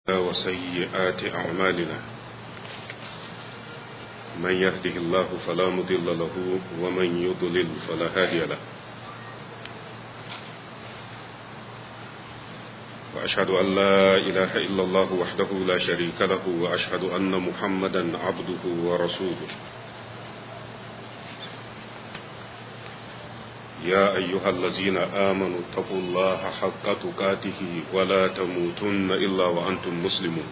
وسيئات أعمالنا من يهده الله فلا مضل له ومن يضلل فلا هادي له وأشهد أن لا إله إلا الله وحده لا شريك له وأشهد أن محمدا عبده ورسوله يا أيها الذين آمنوا اتقوا الله حق تقاته ولا تموتن إلا وأنتم مسلمون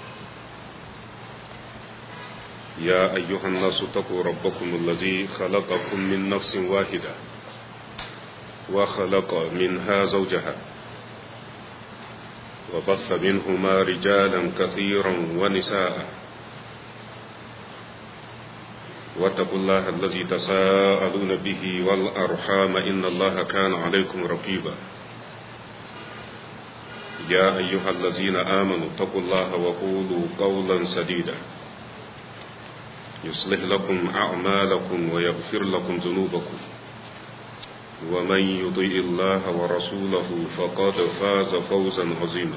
يا أيها الناس اتقوا ربكم الذي خلقكم من نفس واحدة وخلق منها زوجها وبث منهما رجالا كثيرا ونساء واتقوا الله الذي تساءلون به والأرحام إن الله كان عليكم رقيبا يا أيها الذين آمنوا اتقوا الله وقولوا قولا سديدا يصلح لكم أعمالكم ويغفر لكم ذنوبكم ومن يطيع الله ورسوله فقد فاز فوزا عظيما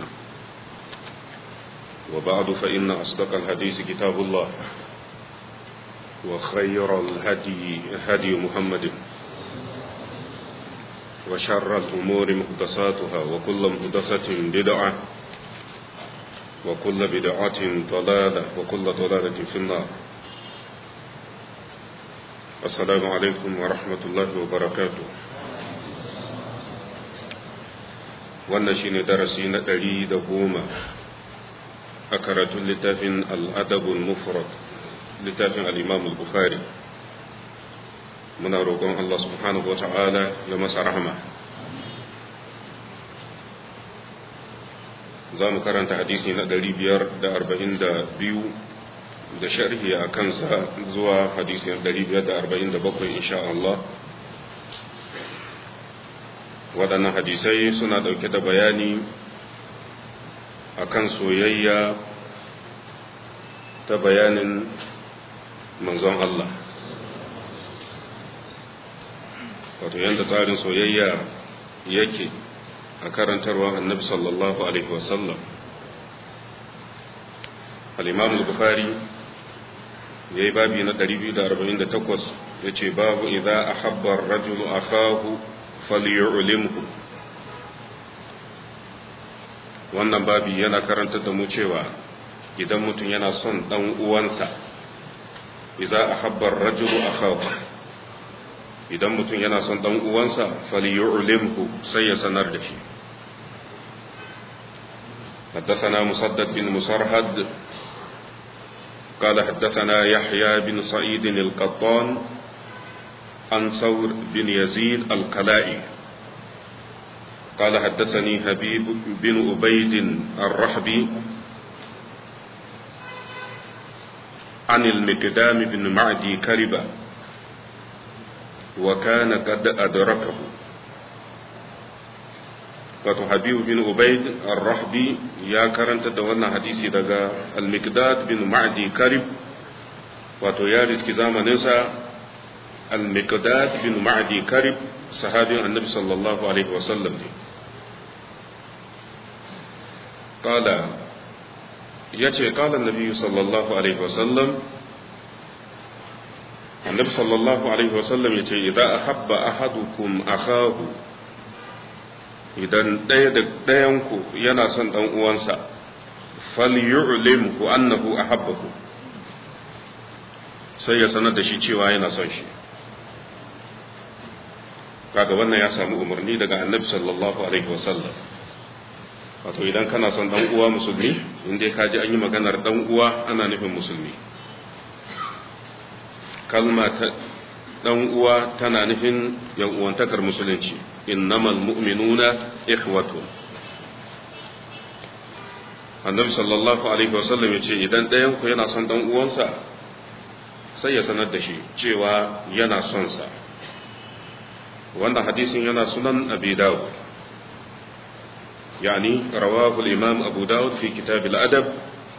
وبعد فإن أصدق الحديث كتاب الله وخير الهدي هدي محمد وشر الأمور محدثاتها وكل محدثة بدعة وكل بدعة ضلالة وكل ضلالة في النار السلام عليكم ورحمة الله وبركاته wannan shine darasi na ɗari da goma a karatun littafin al'adabul mufrad littafin al'imam al-bukhari muna roƙon Allah subhanahu wa ta'ala ya masa rahama za mu karanta hadisi na 542 da sharhi a kansa zuwa hadisi na 547 insha Allah waɗannan hadisai suna ɗauke da bayani akan soyayya ta bayanin manzon Allah wato yadda tsarin soyayya yake a karantarwa annabi sallallahu alaihi wasallam al-imam al-bukhari ya yi babi na 248 ya ce babu idza ahabba ar-rajulu akahu falyu'limhu wannan babi yana karantar da mu cewa idan mutum yana son dan uwansa idza ahabba ar-rajulu akahu idan mutum yana son dan uwansa falyu'limhu sai ya sanar da shi حدثنا مسدد بن مسرهد قال حدثنا يحيى بن سعيد القطان عن ثور بن يزيد القلائي قال حدثني حبيب بن أبيد الرحبي عن المقدام بن معدي كربة وكان قد أدركه wato habibu bin ubaid ar-rahbi ya karanta da wannan hadisi daga al-miqdad bin ma'di karib wato ya riski zamaninsa al-miqdad bin ma'di karib sahabin annabi sallallahu alaihi wasallam ne qala yace qala annabi sallallahu alaihi wasallam annabi sallallahu alaihi wasallam yace idza ahabba ahadukum akahu idan ɗaya da ɗayanku yana son ɗan uwansa falyu'limhu annahu ahabbahu sai ya sanar da shi cewa yana son shi kaga wannan ya samu umarni daga annabi sallallahu alaihi wasallam wato idan kana son ɗan uwa musulmi in dai ka ji an yi maganar ɗan uwa ana nufin musulmi kalma ta ɗan uwa tana nufin yan uwantakar musulunci innamal mu'minuna ikhwatun annabi sallallahu alaihi wasallam ya ce idan ɗayan ku yana son ɗan uwansa sai ya sanar da shi cewa yana son sa wannan hadisin yana sunan abi dawud yani rawahu al-imam abu dawud fi kitab al-adab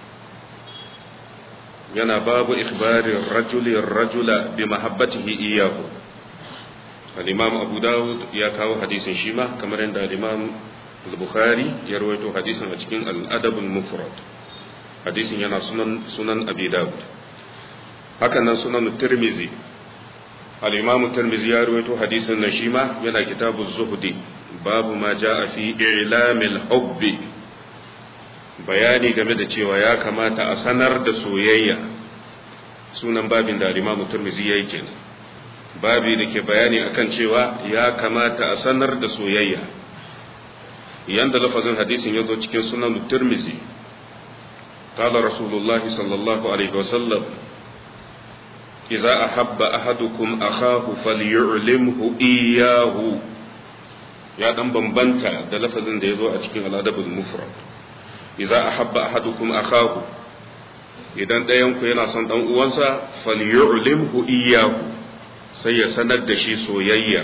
yana babu ikhbari rajuli rajula bi mahabbatihi iyyahu al-imam abu dawud ya kawo hadisin shi ma kamar yadda al-imam al-bukhari ya rawaito hadisin a cikin al-adab al-mufrad hadisin yana sunan sunan abi dawud haka nan sunan tirmizi al-imam tirmizi ya rawaito hadisin nan shi ma yana kitabu zuhdi babu ma jaa fi i'lamil hubbi bayani game da cewa ya kamata a sanar da soyayya sunan babin da al-imam tirmizi yayi kenan babi da ke bayani akan cewa ya kamata a sanar da soyayya yanda lafazin hadisin ya zo cikin sunan tirmizi قال رسول الله صلى الله عليه وسلم إذا أحب أحدكم أخاه فليعلمه إياه يا دم بمبنتا ده لفظ ده يزو أتكين الأدب المفرد إذا أحب أحدكم أخاه idan ɗayanku yana son ɗan uwansa falyu'limhu iyyahu sai ya sanar da shi soyayya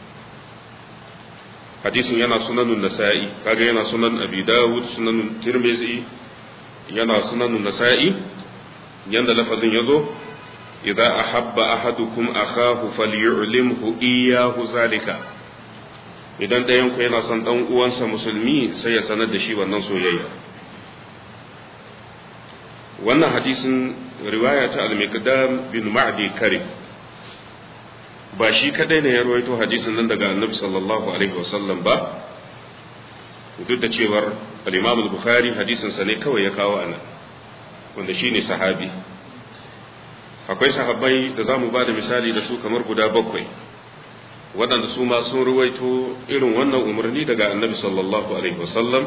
hadisin yana sunanun nasa'i kaga yana sunan abi dawud sunanun tirmizi yana sunanun nasa'i yanda lafazin yazo idza ahabba ahadukum akahu falyu'limhu iyyahu zalika idan ɗayan ku yana son dan uwansa musulmi sai ya sanar da shi wannan soyayya wannan hadisin riwaya ta al-miqdam bin ma'di karib ba shi kadai ne ya rawaito hadisin nan daga annabi sallallahu alaihi wasallam ba duk da cewar al-imam al-bukhari hadisin sa ne kawai ya kawo anan wanda shine sahabi akwai sahabbai da zamu ba da misali da su kamar guda bakwai waɗanda su ma sun ruwaito irin wannan umarni daga annabi sallallahu alaihi wasallam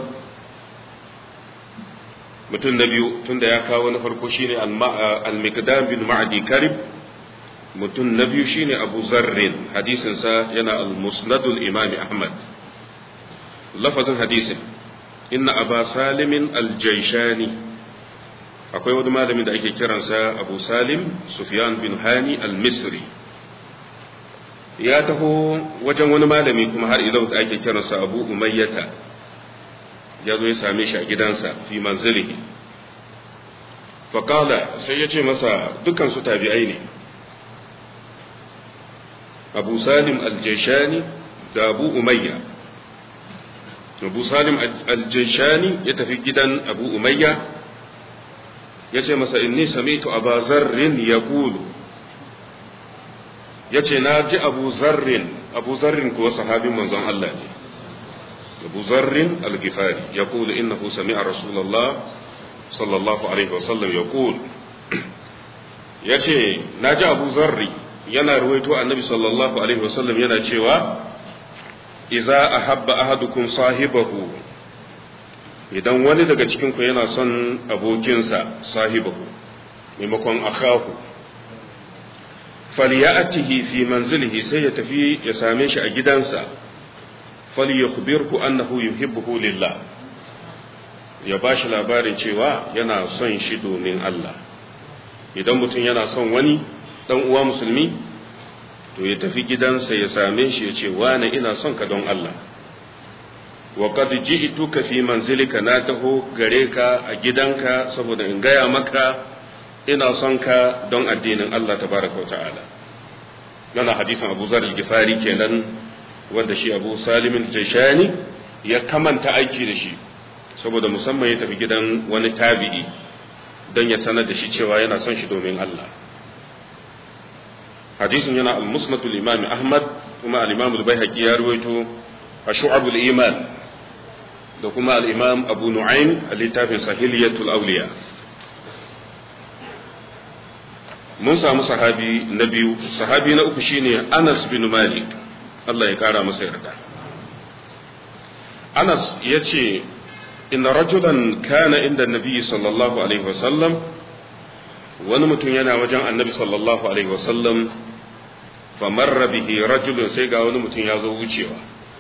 mutum na biyu tunda ya kawo na farko shine al-miqdam bin ma'di karib mutum na biyu shine abu zarrin hadisinsa yana al-musnadul imami ahmad lafazin hadisin inna aba salimin aljaishani akwai wani malamin da ake kiransa abu salim sufyan bin hani al-misri ya taho wajen wani malami kuma har ilau da ake kiransa abu umayyata ya zo ya same shi a gidansa fi manzilihi faƙala sai ya ce masa dukansu tabi'ai ne abu salim aljaishani da abu umayya abu salim aljaishani ya tafi gidan abu umayya ya ce masa inni samitu abu zarrin ya kulu ya ce na ji abu zarrin abu zarrin kuwa sahabin manzon Allah ne abu zarrin algifari ya kulu innahu sami'a rasulallah sallallahu alaihi wasallam ya kulu ya ce na ji abu zarri yana ruwaito annabi sallallahu alaihi wasallam yana cewa iza ahabba ahadukum sahibahu idan wani daga cikin ku yana son abokinsa sahibahu maimakon akahu falyatihi fi manzilihi sai ya tafi ya same shi a gidansa falyakhbirhu annahu yuhibbuhu lillah ya bashi labarin cewa yana son shi domin Allah idan mutum yana son wani dan uwa musulmi to ya tafi gidansa ya same shi ya ce wane ina son ka don Allah wa qad ji'tuka fi manzilika na taho gare ka a gidanka saboda in gaya maka ina son ka don addinin Allah tabaraka wa ta'ala yana hadisin Abu Zar al-Ghifari kenan wanda shi Abu Salim al-Jashani ya kamanta aiki da shi saboda musamman ya tafi gidan wani tabi'i don ya sanar da shi cewa yana son shi domin Allah hadisin yana al-musnad al-imam ahmad kuma al-imam al-baihaqi ya ruwaito a shu'ab al-iman da kuma al-imam abu nu'aym a littafin sahiliyatul awliya mun samu sahabi na biyu sahabi na uku shine anas bin malik Allah ya kara masa yarda anas ya ce inna rajulan kana inda nabi sallallahu alaihi wasallam wani mutum yana wajen annabi sallallahu alaihi wasallam famarra bihi rajulun sai ga wani mutum ya zo wucewa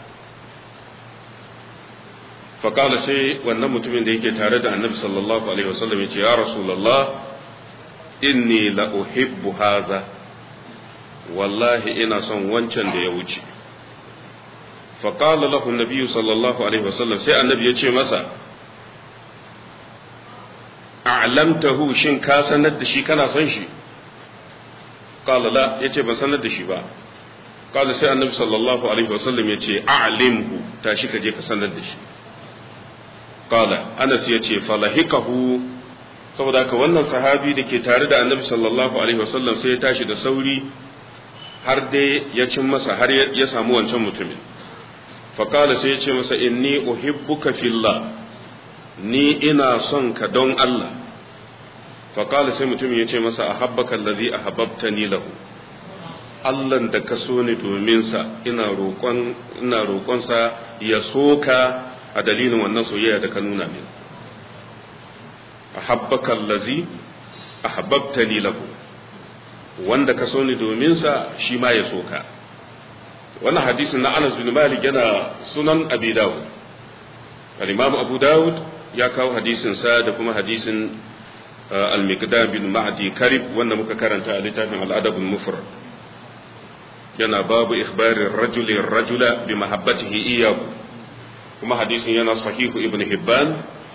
faƙala sai wannan mutumin da yake tare da annabi sallallahu alaihi wasallam ya ce ya rasulallah inni la uhibbu haza wallahi ina son wancan da ya wuce faƙala lahu nabiyu sallallahu alaihi wasallam sai annabi ya ce masa a'lamtahu shin ka sanar da shi kana son shi qala la yace ban sanar da shi ba qala sai annabi sallallahu alaihi wasallam yace a'limhu tashi ka je ka sanar da shi qala anas yace falahikahu saboda haka wannan sahabi da ke tare da annabi sallallahu alaihi wasallam sai ya tashi da sauri har dai ya cin masa har ya samu wancan mutumin faƙala sai ya ce masa inni uhibbuka fillah ni ina son ka don Allah faƙala sai mutumin ya ce masa a habbaka allazi a habbabtani lahu Allahn da ka so ni domin sa ina roƙon ina roƙonsa ya soka a dalilin wannan soyayya da ka nuna min ahabbaka allazi ahabbtani lahu wanda ka so ni domin sa shi ma ya soka wannan hadisin na Anas bin Malik yana sunan Abi Dawud al-Imam Abu Dawud ya kawo hadisin sa da kuma hadisin al-Miqdam bin Ma'di Karib wanda muka karanta a littafin al-Adab al-Mufrad yana babu ikhbarin rajuli rajula bi mahabbatihi iyyahu kuma hadisin yana sahihu Ibn Hibban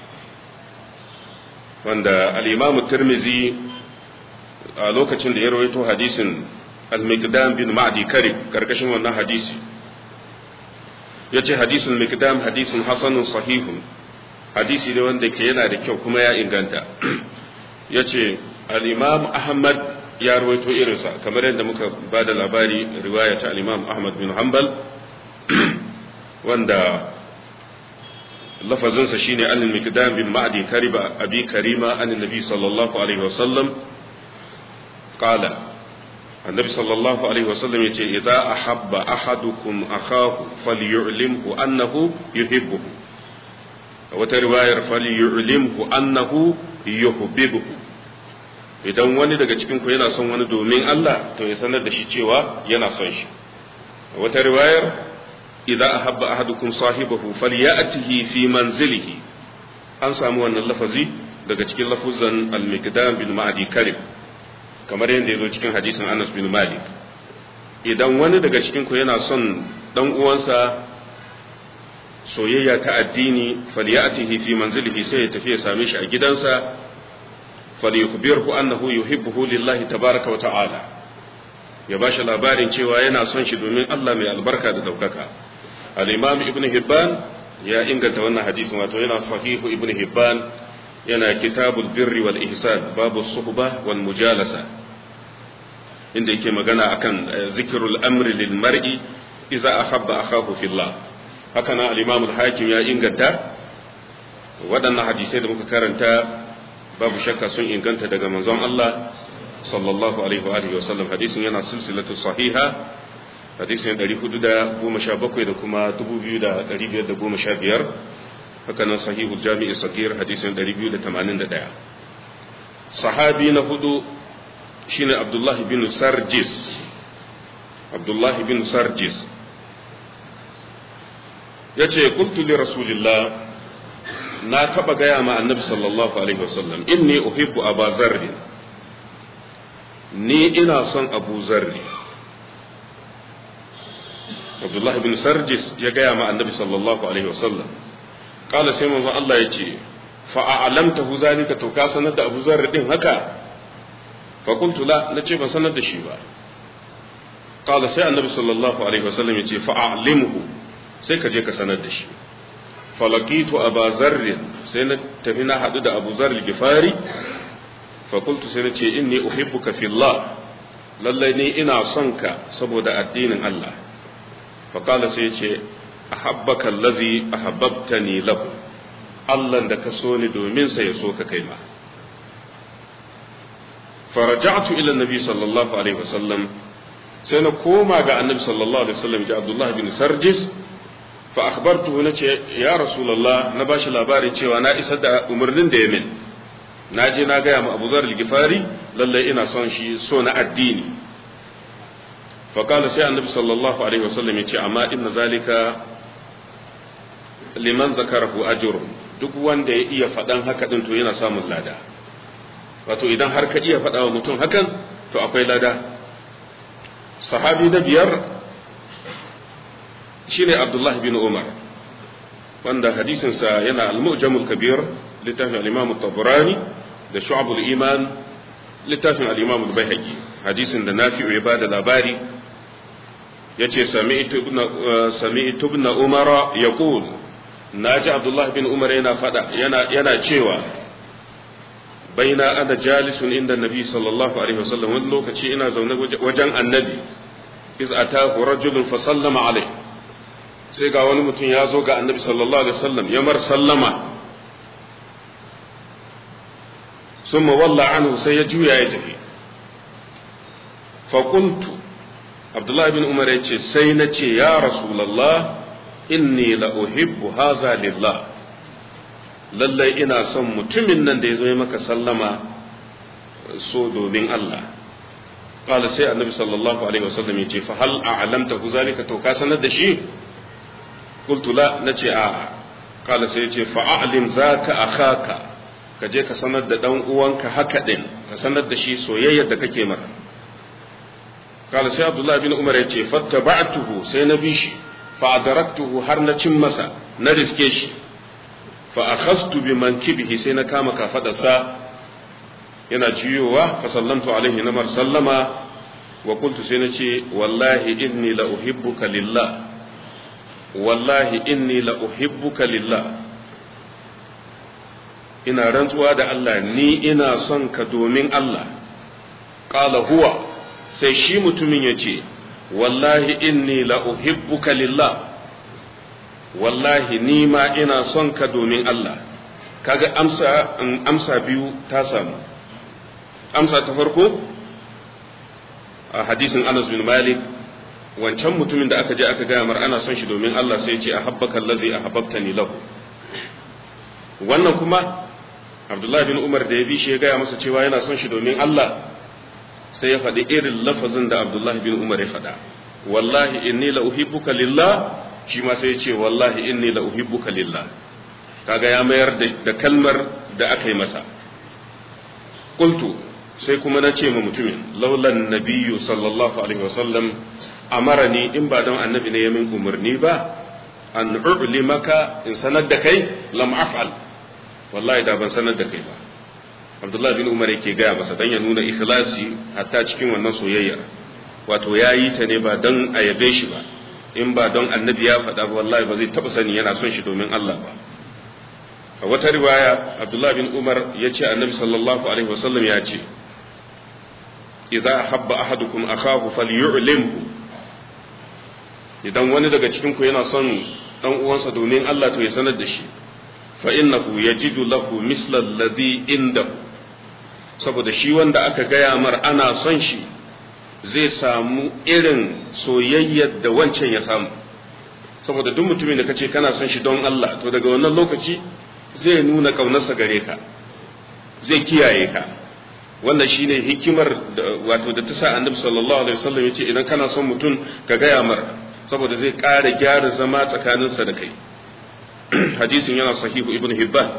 wanda al-Imam Tirmidhi a lokacin da ya rawaito hadisin al-Miqdam bin Ma'di Karib karkashin wannan hadisi yace hadisin Miqdam hadisin hasanun sahihun hadisi ne wanda ke yana da kyau kuma ya inganta yace al-Imam Ahmad ya rawaito irinsa kamar yadda muka ba da labari riwaya ta al-Imam Ahmad bin Hanbal wanda lafazinsa shine al-Miqdam bin Ma'di Karib abi Karima an nabi sallallahu alaihi wasallam قال النبي صلى الله عليه وسلم يقول إذا أحب أحدكم أخاه فليعلمه أنه يحبه وترواية فليعلمه أنه يحببه idan wani daga cikin ku yana son wani domin Allah to ya sanar da shi cewa yana son shi wata riwayar idza ahabba ahadukum sahibahu falyatihi fi manzilihi an samu wannan lafazi daga cikin lafuzan al-miqdam bin ma'adi karib kamar yadda ya zo cikin hadisin Anas bin Malik idan wani daga cikin ku yana son dan uwansa soyayya ta addini falyatihi fi manzilihi sai ya tafi ya same shi a gidansa falyukhbirhu annahu yuhibbuhu lillahi tabaraka wa ta'ala ya bashi labarin cewa yana son shi domin Allah mai albarka da daukaka al-imam ibn hibban ya inganta wannan hadisin wato yana sahihu ibn hibban yana kitabul birri wal ihsan babu suhba wal mujalasa inda yake magana akan zikrul amri lil mar'i idza ahabba akahu fillah haka nan al-imam al-hakim ya inganta waɗannan hadisai da muka karanta babu shakka sun inganta daga manzon Allah sallallahu alaihi wa alihi wa sallam hadisin yana silsilatu sahiha hadisin 417 da kuma 2515 haka nan sahihul jami'i sagir hadisin 281 sahabi na hudu shine abdullahi bin sarjis abdullahi bin sarjis yace qultu li rasulillah na taba gaya ma annabi sallallahu alaihi wasallam inni uhibbu aba zarri ni ina son abu zarri abdullahi bin sarjis ya gaya ma annabi sallallahu alaihi wasallam kala sai manzon Allah ya ce fa a'lamtahu zalika to ka sanar da Abu Zarr din haka fa qultu la nace ban sanar da shi ba kala sai annabi sallallahu alaihi wasallam ya ce fa a'limhu sai ka je ka sanar da shi falakitu Abu Zarr sai na tafi na hadu da Abu Zarr gifari fa qultu sai nace inni uhibbuka fillah lallai ni ina son ka saboda addinin Allah fa kala sai ya ce ahabbaka allazi ahabbtani lahu Allah da ka so ni domin sa ya so ka kai ma faraja'tu ila annabi sallallahu alaihi wasallam sai na koma ga annabi sallallahu alaihi wasallam ji Abdullah bin Sarjis fa akhbartuhu nace ya rasulullah na bashi labarin cewa na isar da umarnin da ya min na je na gaya ma Abu Dharr al-Ghifari lalle ina son shi so na addini fa kala sai annabi sallallahu alaihi wasallam ya ce amma inna zalika liman zakarahu ajrun duk wanda ya iya faɗan haka din to yana samun lada wato idan har ka iya faɗa wa mutum hakan to akwai lada sahabi na biyar shine abdullahi bin umar wanda hadisinsa yana al-mu'jamul kabir littafin al-imam tabrani da shu'abul iman littafin al-imam al-baihaqi hadisin da nafi'u ya bada labari yace sami'tu ibn sami'tu ibn umara yaqul naji abdullahi bin umar yana fada yana yana cewa baina ana jalisun inda nabi sallallahu alaihi wasallam wani lokaci ina zaune wajen annabi iz atahu rajulun fa sallama alaihi sai ga wani mutum ya zo ga annabi sallallahu alaihi wasallam ya mar sallama summa walla anhu sai ya juya ya tafi fa qultu abdullahi bin umar ya ce sai na ce ya rasulullah inni la uhibbu haza lillah lallai ina son mutumin nan da ya zo ya maka sallama so domin Allah qala sai annabi sallallahu alaihi wasallam ya ce fa hal a'lamtahu zalika to ka sanar da shi qultu la nace a qala sai ya ce fa a'lim zaka akhaka ka je ka sanar da dan uwanka haka din ka sanar da shi soyayyar da kake masa qala sai abdullahi bin umar ya ce fattaba'tuhu sai na bi shi fa adaraktuhu har na cin masa na riske shi fa akhastu bi mankibihi sai na kama kafadarsa yana jiyowa fa sallamtu alaihi na mar sallama wa qultu sai na ce wallahi inni la uhibbuka lillah wallahi inni la uhibbuka lillah ina rantsuwa da Allah ni ina son ka domin Allah qala huwa sai shi mutumin ya ce wallahi inni la uhibbuka lillah wallahi ni ma ina son ka domin Allah kaga amsa amsa biyu ta samu amsa ta farko a hadisin Anas bin Malik wancan mutumin da aka je aka gaya mar ana son shi domin Allah sai ya ce ahabbaka allazi ahabbtani lahu wannan kuma Abdullahi bin Umar da ya bi shi ya gaya masa cewa yana son shi domin Allah sai ya faɗi irin lafazin da Abdullahi bin Umar ya faɗa wallahi inni la uhibbuka lillah shi ma sai ya ce wallahi inni la uhibbuka lillah kaga ya mayar da kalmar da aka yi masa qultu sai kuma na ce ma mutumin laulan nabiyyu sallallahu alaihi wasallam amarani in ba don annabi ne ya min umarni ba an maka in sanar da kai lam af'al wallahi da ban sanar da kai ba abdullahi bin umar yake gaya masa dan ya nuna ikhlasi hatta cikin wannan soyayya wato ya yi ta ne ba don a yabe shi ba in ba don annabi ya faɗa ba wallahi ba zai taɓa sani yana son shi domin Allah ba a wata riwaya abdullahi bin umar ya ce annabi sallallahu alaihi wasallam ya ce idza habba ahadukum akahu falyu'limhu idan wani daga cikin ku yana son dan uwansa domin Allah to ya sanar da shi fa innahu yajidu lahu misla alladhi indahu saboda shi wanda aka gaya mar ana son shi zai samu irin soyayyar da wancan ya samu saboda duk mutumin da kace kana son shi don Allah to daga wannan lokaci zai nuna kaunarsa gare ka zai kiyaye ka wannan shine hikimar wato da ta sa annabi sallallahu alaihi wasallam yace idan kana son mutum ka gaya mar saboda zai ƙara gyara zama tsakaninsa da kai hadisin yana sahihu ibn hibban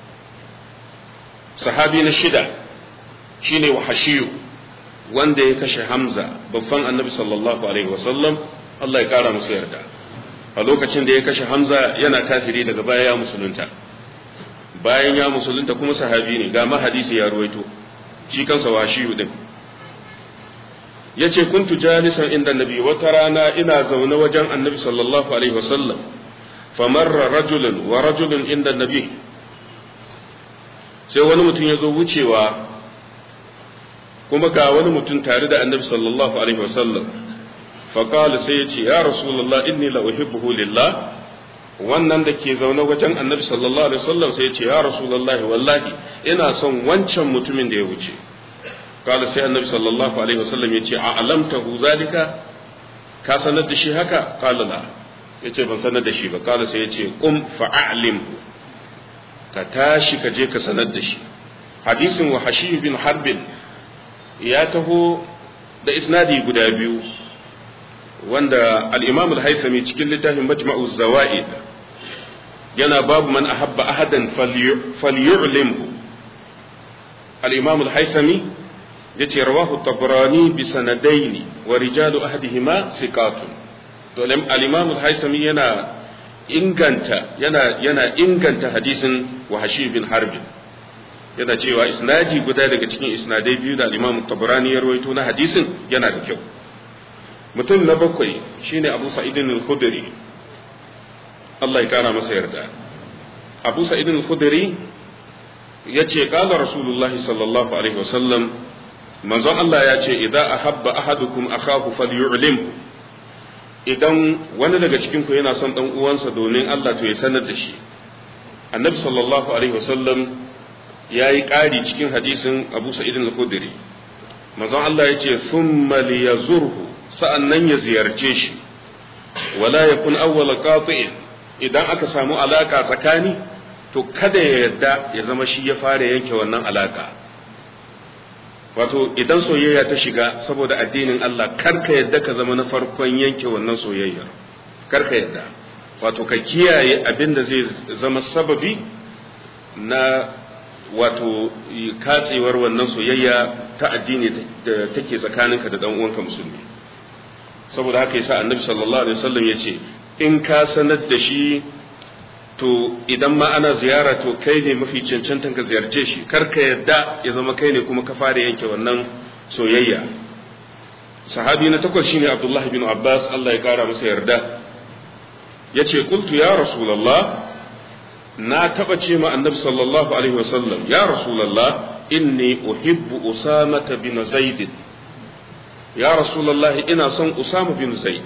sahabi na shida shine wahashiyu wanda ya kashe hamza babban annabi sallallahu alaihi wasallam Allah ya kara musu yarda a lokacin da ya kashe hamza yana kafiri daga baya ya musulunta bayan ya musulunta kuma sahabi ne ga mahadisi ya ruwaito shi kansa washiyu din yace kuntu jalisan inda nabi wata rana ina zaune wajen annabi sallallahu alaihi wasallam famarra rajulun wa rajulun inda nabi sai wani mutum ya zo wucewa kuma ga wani mutum tare da annabi sallallahu alaihi wasallam faƙali sai ya ce ya rasulullah inni la uhibbuhu lillah wannan da ke zaune wajen annabi sallallahu alaihi wasallam sai ya ce ya rasulullah wallahi ina son wancan mutumin da ya wuce قال سي النبي صلى الله عليه وسلم يتي أعلمته ذلك ka sanar da shi haka qala la yace ban sanar da shi ba qala sai yace qum fa'alimhu ka tashi ka je ka sanar da shi hadisin wa hashi bin harbin ya taho da isnadi guda biyu wanda al-imam al-haythami cikin littafin majma'u zawaid yana babu man ahabba ahadan falyu'limhu al-imam al-haythami yace rawahu tabrani bi sanadaini wa rijalu ahadihima siqatun to al-imam al-haythami yana inganta yana yana inganta hadisin wahashi bin harbin yana cewa isnadi guda daga cikin isnadai biyu da al-imam tabrani ya rawaito na hadisin yana da kyau mutum na bakwai shine abu sa'idin al-khudri Allah ya kara masa yarda abu sa'id al-khudri yace qala rasulullahi sallallahu alaihi wasallam manzon Allah ya ce idan ahabba ahadukum akahu falyu'lim idan wani daga cikin ku yana son dan uwansa domin Allah to ya sanar da shi annabi sallallahu alaihi wasallam yayi ƙari cikin hadisin abu sa'id al-khudri manzon Allah ya ce thumma liyazurhu sa'annan ya ziyarce shi wala yakun awwala qati'in idan aka samu alaka tsakani to kada ya yarda ya zama shi ya fara yanke wannan alaka wato idan soyayya ta shiga saboda addinin Allah karka yadda ka zama na farkon yanke wannan soyayyar karka yadda wato ka kiyaye abin da zai zama sababi na wato katsewar wannan soyayya ta addini da take tsakaninka da dan uwanka musulmi saboda haka yasa annabi sallallahu alaihi wasallam yace in ka sanar da shi to idan ma ana ziyara to kai ne mafi cancantan ka ziyarce shi kar ka yadda ya zama kai ne kuma ka fara yanke wannan soyayya sahabi na takwas shine abdullah bin abbas Allah ya kara masa yarda yace qultu ya rasulullah na taba ce ma annabi sallallahu alaihi wasallam ya rasulullah inni uhibbu usama bin zaid ya rasulullah ina son usama bin zaid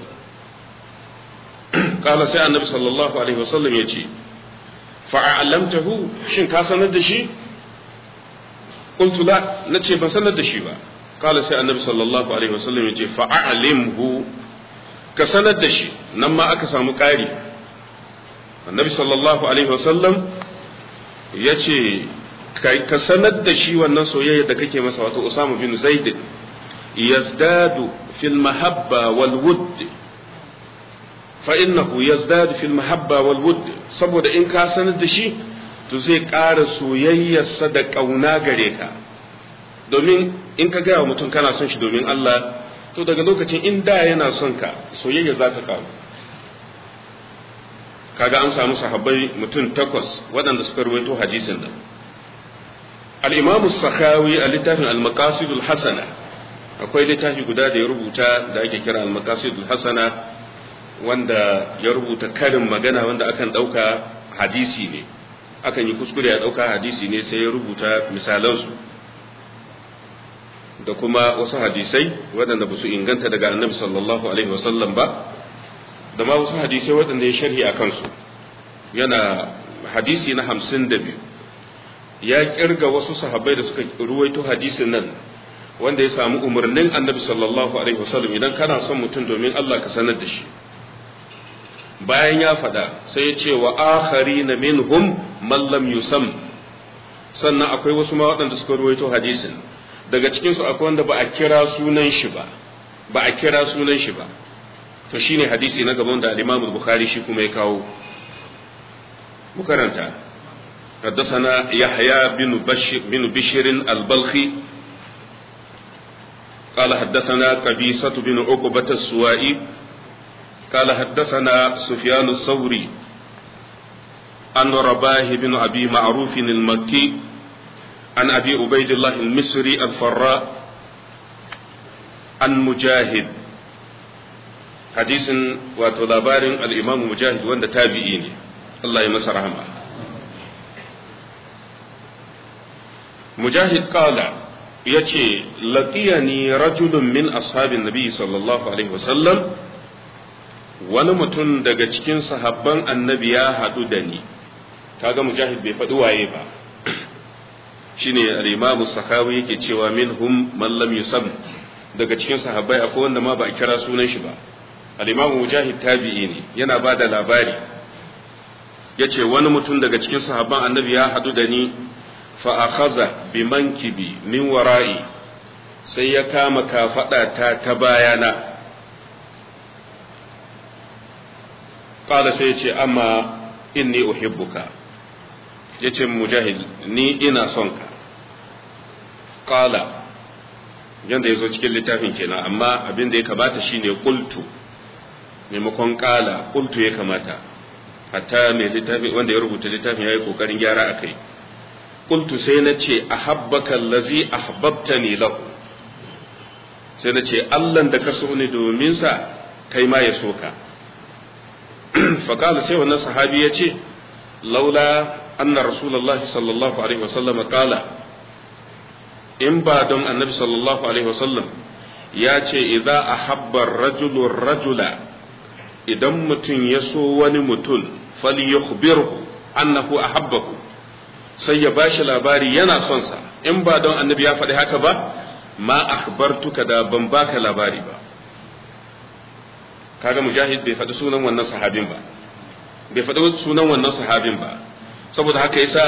قال سي النبي صلى الله عليه وسلم يجي فأعلمته شن كاسند دشي قلت لا نتشي بسند دشي با قال سي النبي صلى الله عليه وسلم يجي فأعلمه كسند دشي نما أكا سامو قاري النبي صلى الله عليه وسلم يجي ka sanar da shi wannan soyayya da kake masa wato Usama bin Zaid yazdadu fil mahabba wal wudd فإنه يزداد في المحبة والود saboda in ka sanar da shi to zai ƙara soyayyarsa da ƙauna gare ka domin in ka gaya wa mutum kana son shi domin Allah to daga lokacin in da yana son ka soyayya za ta ƙaru kaga an samu sahabbai mutum takwas waɗanda suka ruwaito hadisin da al-imamu sakhawi a littafin al-maqasidul hasana akwai littafi guda da ya rubuta da ake kira al-maqasidul hasana wanda ya rubuta karin magana wanda akan ɗauka hadisi ne akan yi kuskure a ɗauka hadisi ne sai ya rubuta misalansu da kuma wasu hadisai waɗanda ba su inganta daga annabi sallallahu alaihi wasallam ba da ma wasu hadisai waɗanda ya sharhi a kansu yana hadisi na hamsin da biyu ya kirga wasu sahabbai da suka ruwaito hadisin nan wanda ya samu umarnin annabi sallallahu alaihi wasallam idan kana son mutum domin Allah ka sanar da shi bayan ya faɗa sai ya ce wa akhari na minhum man lam yusam sannan akwai wasu ma waɗanda suka ruwaito hadisin daga cikin su akwai wanda ba a kira sunan shi ba ba a kira sunan shi ba to shine hadisi na gaban da al-Imam Bukhari shi kuma ya kawo mu karanta حدثنا يحيى بن بشر بن بشر البلخي قال حدثنا قبيصة بن عقبة السوائي قال حدثنا سفيان الثوري عن رباه بن أبي معروف المكي عن أبي عبيد الله المصري الفراء عن مجاهد حديث وتلابار الإمام مجاهد وند تابعيني الله يمسى رحمه مجاهد قال يتي لقيني رجل من أصحاب النبي صلى الله عليه وسلم wani mutum daga cikin sahabban annabi ya haɗu da ni kaga mujahid bai faɗi waye ba shine al-imamu sakawi yake cewa minhum man lam yusam daga cikin sahabbai akwai wanda ma ba a kira sunan shi ba al-imamu mujahid tabi'i ne yana ba da labari yace wani mutum daga cikin sahabban annabi ya haɗu da ni fa akhadha bi mankibi min wara'i sai ya kama kafada ta ta bayana qala sai ya ce amma inni uhibbuka yace mujahid ni ina son ka qala yanda yazo cikin littafin kenan amma abin da ya kamata shine qultu maimakon qala qultu ya kamata hatta mai littafin wanda ya rubuta littafin yayi kokarin gyara akai qultu sai na ce ahabbaka allazi ahbabtani lahu sai na ce Allah da ka so ni domin sa kai ma ya so ka faƙala sai wannan sahabi ya ce laula anna rasulullahi sallallahu alaihi wasallam qala in ba don annabi sallallahu alaihi wasallam ya ce idza ahabba rajulu rajula idan mutum ya so wani mutum falyukhbirhu annahu ahabbahu sai ya bashi labari yana son sa in ba don annabi ya faɗi haka ba ma akhbartuka da ban baka labari ba kaga mujahid bai faɗi sunan wannan sahabin ba bai faɗi sunan wannan sahabin ba saboda haka yasa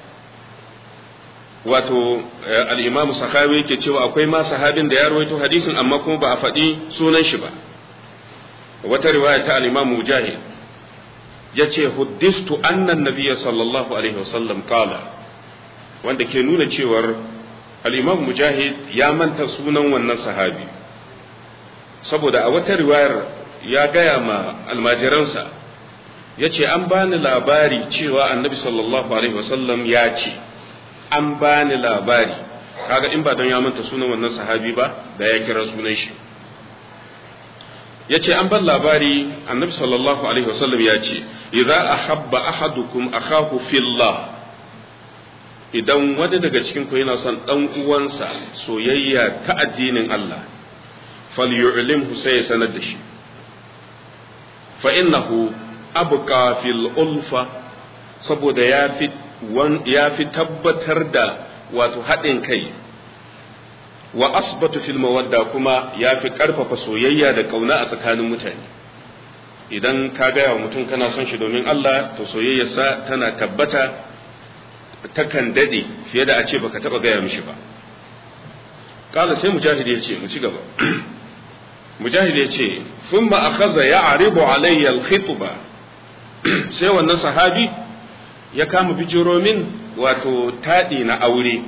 wato al-imamu sakhawi yake cewa akwai ma sahabin da ya rawaito hadisin amma kuma ba a faɗi sunan shi ba wata riwaya ta al-imamu mujahid yace huddistu anna nabiyya sallallahu alaihi wasallam qala wanda ke nuna cewar al-imam mujahid ya manta sunan wannan sahabi saboda a wata riwayar ya gaya ma almajiransa ya ce an bani labari cewa annabi sallallahu alaihi wasallam ya ce an bani labari kaga in ba don ya manta sunan wannan sahabi ba da ya kira sunan shi ya ce an ban labari annabi sallallahu alaihi wasallam ya ce idza ahabba ahadukum akahu fillah idan wani daga cikin ku yana son dan uwansa soyayya ta addinin Allah falyu'limhu sai ya sanar da shi fa innahu abqa fil ulfa saboda ya fi ya fi tabbatar da wato haɗin kai wa asbatu fil mawadda kuma ya fi ƙarfafa soyayya da ƙauna a tsakanin mutane idan ka gaya wa mutum kana son shi domin Allah to soyayyarsa tana tabbata takan dade fiye da a ce baka taba gaya mishi ba kala sai mujahid ya ce mu ci gaba mujahid ya ce thumma akhadha ya'ribu alayya al-khitba sai wannan sahabi ya kama bijiro min wato tadi na aure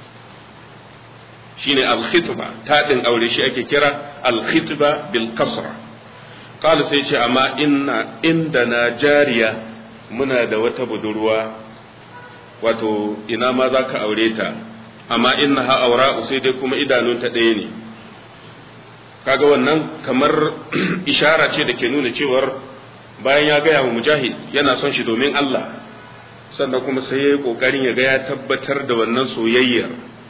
shine al-khitba tadin aure shi ake kira al-khitba bil kasra kala sai ce amma inna indana jariya muna da wata budurwa wato ina ma za ka aure ta amma inna ha aura sai dai kuma idanunta ɗaya ne kaga wannan kamar ishara ce da ke nuna cewar bayan ya gaya wa mujahid yana son shi domin Allah sannan kuma sai ya yi ƙoƙarin ya ga ya tabbatar da wannan soyayyar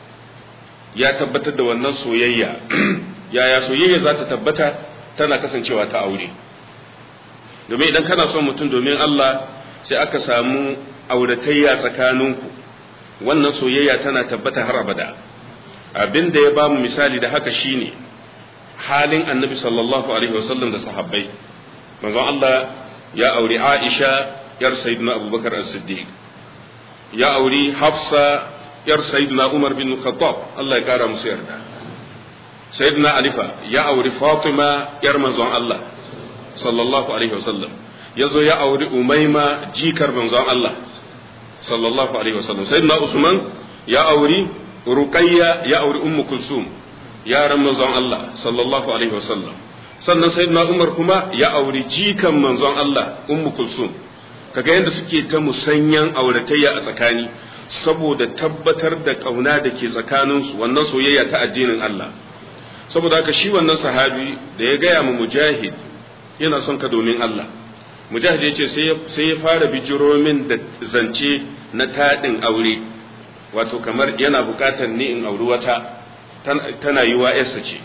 ya tabbatar da wannan soyayya yaya soyayya za ta tabbata tana kasancewa ta aure domin idan kana son mutum domin Allah sai aka samu auratayya tsakaninku wannan soyayya tana tabbata har abada abin da ya ba mu misali da haka shine halin annabi sallallahu alaihi wasallam da sahabbai manzon Allah ya auri Aisha yar sayyidina Abubakar as-Siddiq ya auri Hafsa yar sayyidina Umar bin Khattab Allah ya kara musu yarda sayyidina Alifa ya auri Fatima yar manzon Allah sallallahu alaihi wasallam yazo ya auri Umaima jikar manzon Allah sallallahu alaihi wasallam sayyidina usman ya auri ruqayya ya auri ummu kulsum yaran manzon Allah sallallahu alaihi wasallam sannan sayyidina umar kuma ya auri jikan manzon Allah ummu kulsum kaga yadda suke ta musanyan auratayya a tsakani saboda tabbatar da kauna da ke tsakanin su wannan soyayya ta addinin Allah saboda haka shi wannan sahabi da ya gaya mu mujahid yana son ka domin Allah mujahid ya ce sai ya fara bijiro min da zance na taɗin aure wato kamar yana buƙatar ni in auri wata tana yi wa yarsa ce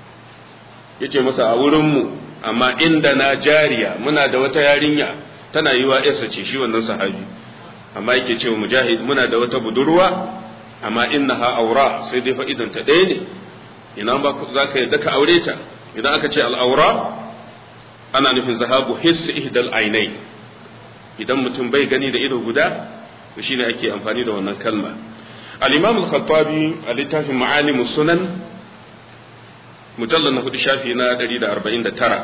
ya ce masa a wurinmu amma inda na jariya muna da wata yarinya tana yi wa yarsa ce shi wannan sahabi amma yake cewa mujahid muna da wata budurwa amma innaha aura sai dai fa'idanta ɗaya ne ina ba za ka yadda ka aure ta idan aka ce al'aura ana nufin zahabu hissi ihdal ainai idan mutum bai gani da ido guda to shine ake amfani da wannan kalma al-imam al-khattabi a littafin ma'alim sunan mujallal na hudu shafi na 149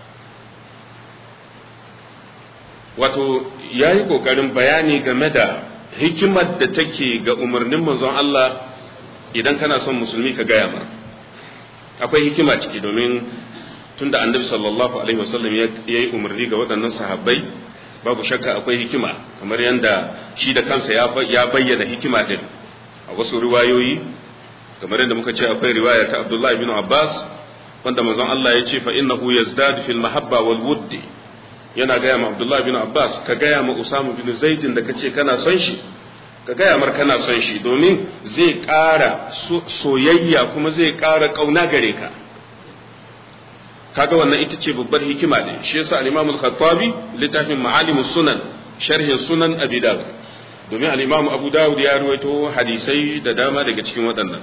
wato yayi kokarin bayani game da hikimar da take ga umarnin manzon Allah idan kana son musulmi ka gaya mar akwai hikima ciki domin tunda annabi sallallahu alaihi wasallam ya yi umarni ga waɗannan sahabbai babu shakka akwai hikima kamar yadda shi da kansa ya bayyana hikima din a wasu riwayoyi kamar yadda muka ce akwai riwaya ta Abdullah ibn Abbas wanda manzon Allah ya ce fa innahu yazdadu fil mahabba wal wuddi yana gaya ma Abdullah bin Abbas ka gaya ma Usama bin Zaidin da kace kana son shi ka gaya mar kana son shi domin zai ƙara soyayya kuma zai ƙara ƙauna gare ka kaga wannan ita ce babbar hikima ne shi yasa al-Imam al-Khattabi littafin Ma'alim sunan sharhin sunan Abi Dawud domin al-Imam Abu Dawud ya ruwaito hadisai da dama daga cikin waɗannan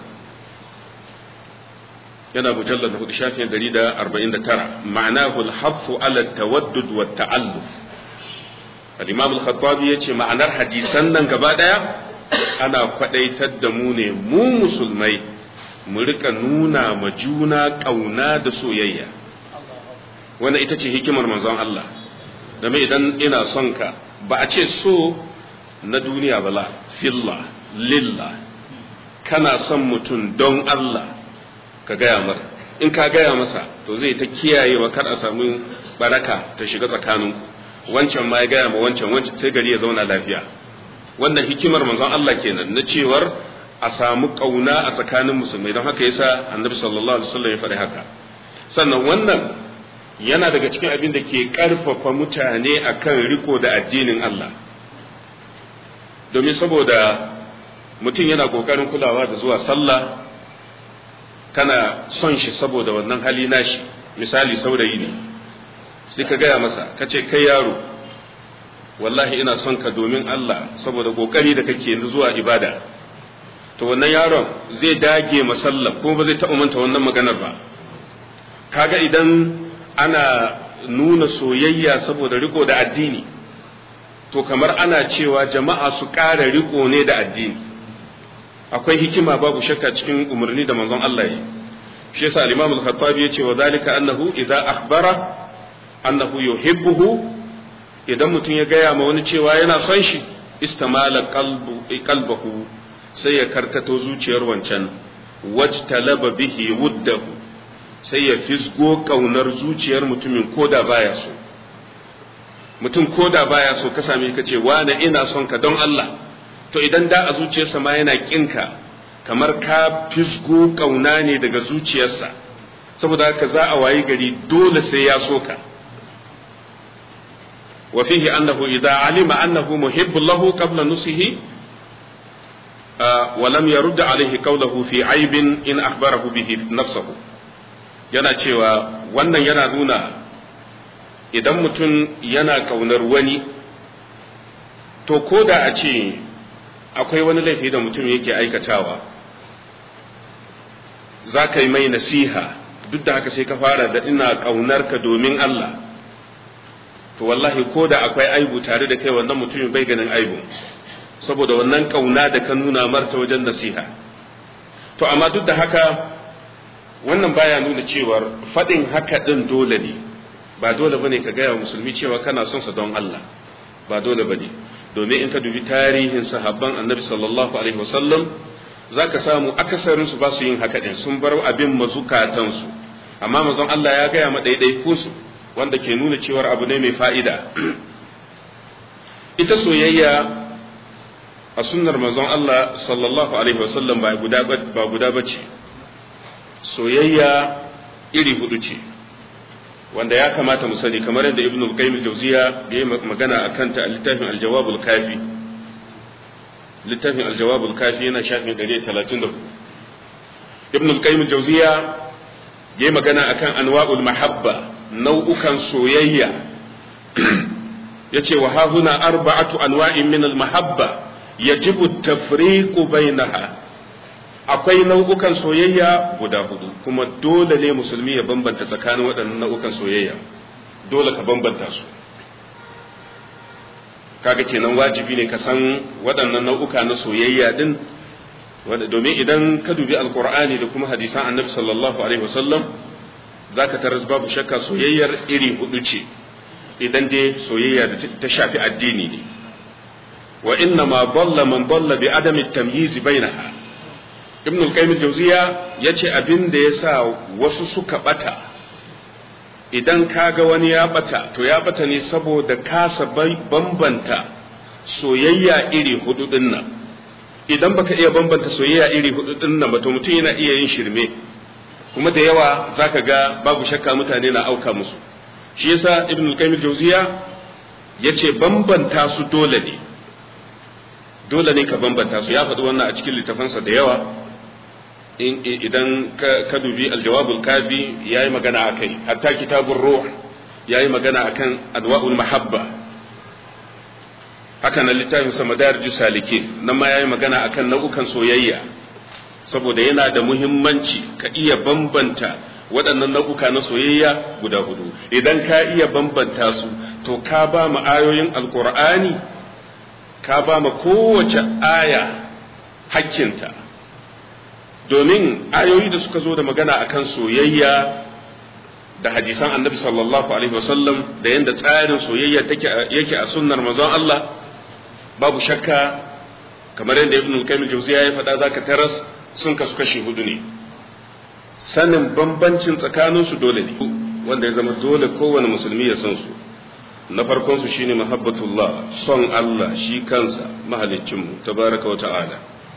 yana mujallad hudu shafin 149 ma'anahu al-haffu ala tawaddud wa ta'alluf al-Imam al-Khattabi yace ma'anar hadisan nan gaba daya ana kwadaitar da mu ne mu musulmai mu rika nuna ma juna kauna da soyayya wanda ita ce hikimar manzon Allah game idan ina son ka ba a ce so na duniya ba la filla lilla kana son mutum don Allah ka gaya mar in ka gaya masa to zai ta kiyaye wa kar a samu baraka ta shiga tsakanin wancan ma ya gaya ma wancan wancan sai gari ya zauna lafiya wannan hikimar manzon Allah kenan na cewar a samu kauna a tsakanin musulmai don haka yasa annabi sallallahu alaihi wasallam ya faɗi haka sannan wannan yana daga cikin abin da ke ƙarfafa mutane akan riko da addinin Allah domin saboda mutum yana ƙoƙarin kulawa da zuwa sallah kana son shi saboda wannan hali nashi misali saurayi ne sai ka gaya masa ka ce kai yaro wallahi ina son ka domin Allah saboda ƙoƙari da kake zuwa ibada to wannan yaron zai dage masallah kuma ba zai taɓa manta wannan maganar ba kaga idan ana nuna soyayya saboda riko da addini to kamar ana cewa jama'a su ƙara riko ne da addini akwai hikima babu shakka cikin umarni da manzon Allah yi shi yasa al-Imam al-Khattabi yace wa zalika annahu idza akhbara annahu yuhibbuhu idan mutum ya gaya ma wani cewa yana son shi istamala qalbu qalbahu sai ya karkato zuciyar wancan wajtalaba bihi wuddahu sai ya fisgo kaunar zuciyar mutumin koda baya so mutum koda baya so ka same ka ce wane ina son ka don Allah to idan da a zuciyarsa ma yana kinka kamar ka fisgo kauna ne daga zuciyarsa saboda haka za a wayi gari dole sai ya so ka wa fihi annahu idza alima annahu muhibbun lahu qabla nusihi wa lam yarud alayhi qawluhu fi aibin in akhbarahu bihi nafsuhu yana cewa wannan yana nuna idan mutum yana kaunar wani to ko da a ce akwai wani laifi da mutum yake aikatawa za ka yi mai nasiha duk da haka sai ka fara da ina kaunar ka domin Allah to wallahi ko da akwai aibu tare da kai wannan mutumin bai ganin aibu saboda wannan kauna da ka nuna marta wajen nasiha to amma duk da haka wannan baya nuna cewar faɗin haka ɗin dole ne ba dole bane ka gaya wa musulmi cewa kana son sa don Allah ba dole bane domin in ka dubi tarihin sahabban annabi sallallahu alaihi wasallam zaka samu akasarin su ba su yin haka din sun bar abin mazukatan su amma manzon Allah ya gaya ma ɗaiɗaiku su wanda ke nuna cewar abu ne mai fa'ida ita soyayya a sunnar manzon Allah sallallahu alaihi wasallam ba guda ba guda bace soyayya iri hudu ce wanda ya kamata mu sani kamar yadda ibn al-qayyim al-jawziya ya yi magana akan ta a littafin al-jawab al-kafi littafin al-jawab al-kafi yana shafin 134 ibn al-qayyim al-jawziya ya yi magana akan anwa'ul mahabba nau'ukan soyayya yace wa hahuna arba'atu anwa'in min al-mahabba yajibu at-tafriqu bainaha akwai nau'ukan soyayya guda hudu kuma dole ne musulmi ya bambanta tsakanin waɗannan nau'ukan soyayya dole ka bambanta su kaga kenan wajibi ne ka san waɗannan nau'uka na soyayya din domin idan ka dubi alkur'ani da kuma hadisan annabi sallallahu alaihi wasallam zaka taras babu shakka soyayyar iri hudu ce idan dai soyayya da ta shafi addini ne wa inna ma dalla man dalla bi adami tamyiz bainaha ibn al-qayyim al-jawziya yace abin da yasa wasu suka bata idan kaga wani ya bata to ya bata ne saboda kasa bambanta soyayya iri hudu din nan idan baka iya bambanta soyayya iri hudu din nan ba to mutum yana iya yin shirme kuma da yawa zaka ga babu shakka mutane na auka musu shi yasa ibn al-qayyim al-jawziya yace bambanta su dole ne dole ne ka bambanta su ya faɗi wannan a cikin littafansa da yawa idan ka dubi aljawabul kafi yayi magana akai hatta kitabur ruh yayi magana akan adwa'ul mahabba haka nan littafin sa madarij salikin nan ma yayi magana akan nau'ukan soyayya saboda yana da muhimmanci ka iya bambanta waɗannan nau'uka na soyayya guda hudu idan ka iya bambanta su to ka ba mu ayoyin alqur'ani ka ba mu kowace aya hakkinta domin ayoyi da suka zo da magana akan soyayya da hadisan annabi sallallahu alaihi wasallam da yadda tsarin soyayya take yake a sunnar manzon Allah babu shakka kamar yadda ibn al-qayyim al-jawziya ya faɗa zaka taras sun kasu kashi hudu ne sanin bambancin tsakanin su dole ne wanda ya zama dole kowane musulmi ya san su na farkon su shine mahabbatullah son Allah shi kansa mahaliccinmu tabaraka wa ta'ala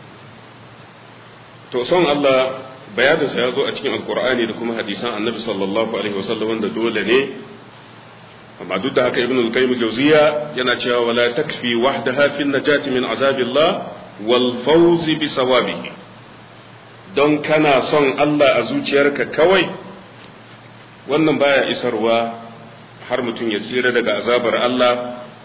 to son Allah bayaninsa ya zo a cikin alkur'ani da kuma hadisan annabi sallallahu alaihi wasallam wanda dole ne amma duk da haka ibn al-qayyim jawziya yana cewa wala takfi wahdaha fi najati min azabillah wal fawz bi sawabihi don kana son Allah a zuciyarka kawai wannan baya isarwa har mutum ya tsira daga azabar Allah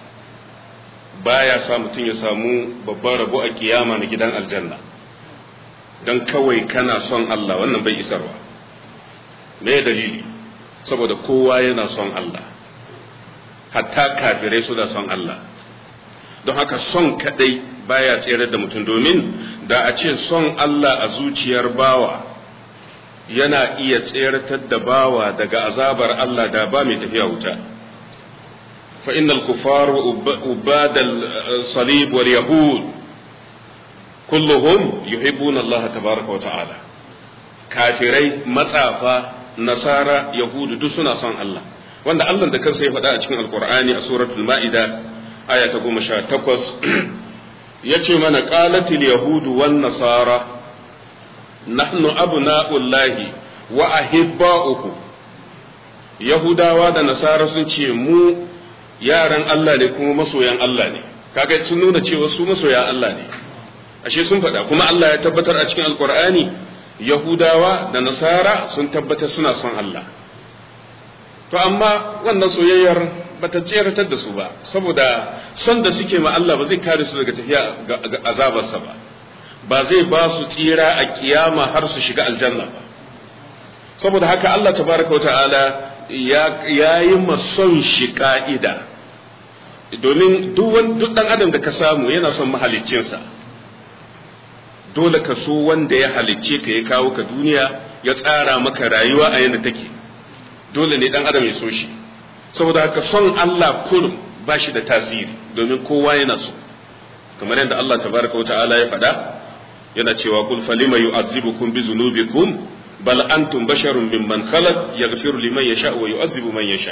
baya sa mutum ya samu babban rabo a kiyama na gidan aljanna don kawai kana son Allah wannan bai isarwa me dalili saboda kowa yana son Allah hatta kafirai suna son Allah don haka son kadai baya tsere da mutum domin da a ce son Allah a zuciyar bawa yana iya tseratar da bawa daga azabar Allah da ba mai tafiya wuta fa innal kufar wa ubadal salib wal yahud kulluhum yuhibbuna Allah tabaraka wa ta'ala kafirai matsafa nasara yahudu duk suna son Allah wanda Allah da kansa ya faɗa a cikin alkur'ani a suratul ma'ida aya ta goma sha takwas ya ce mana qalatil yahudu wan nasara nahnu abna'ullahi wa ahibba'uhu yahudawa da nasara sun ce mu yaran Allah ne kuma masoyan Allah ne kaga sun nuna cewa su masoyan Allah ne ashe sun faɗa kuma Allah ya tabbatar a cikin alkur'ani yahudawa da nasara sun tabbatar suna son Allah to amma wannan soyayyar bata tseratar da su ba saboda son da suke ma Allah ba zai kare su daga tafiya ga azabarsa ba ba zai ba su tsira a kiyama har su shiga aljanna ba saboda haka Allah tabaraka wa ta'ala ya yi son shi ka'ida domin duk dan adam da ka samu yana son mahaliccinsa dole ka so wanda ya halicce ka ya kawo ka duniya ya tsara maka rayuwa a yadda take dole ne dan adam ya so shi saboda haka son Allah kullum ba shi da tasiri domin kowa yana so kamar yadda Allah tabaraka wa ta'ala ya faɗa yana cewa kul falima yu'azzibukum bi dhunubikum bal antum basharun mimman khalaq yaghfiru liman yasha wa yu'azzibu man yasha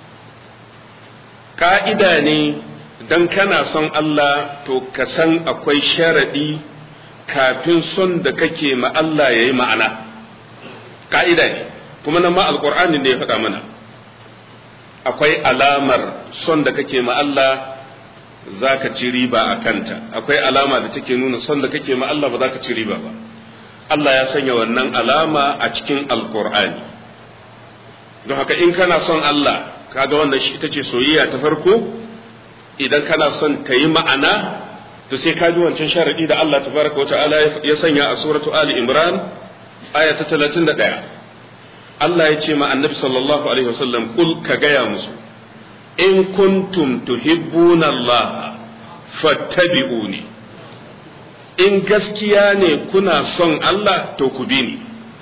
ka'ida ne dan kana son Allah to ka san akwai sharadi kafin son da kake ma Allah yayi ma'ana ka'ida ne kuma nan ma alqur'ani ne ya faɗa mana akwai alamar son da kake ma Allah za ka ci riba a kanta akwai alama da take nuna son da kake ma Allah ba za ka ci riba ba Allah ya sanya wannan alama a cikin alkur'ani don haka in kana son Allah kaga wannan shi ita ce soyayya ta farko idan kana son ta yi ma'ana to sai ka ji wancan sharadi da Allah tabaraka wa ta'ala ya sanya a suratu Ali Imran aya ta 31 Allah ya ce ma annabi sallallahu alaihi wasallam kul ka gaya musu in kuntum tuhibbuna Allah fattabi'uni in gaskiya ne kuna son Allah to ku bi ni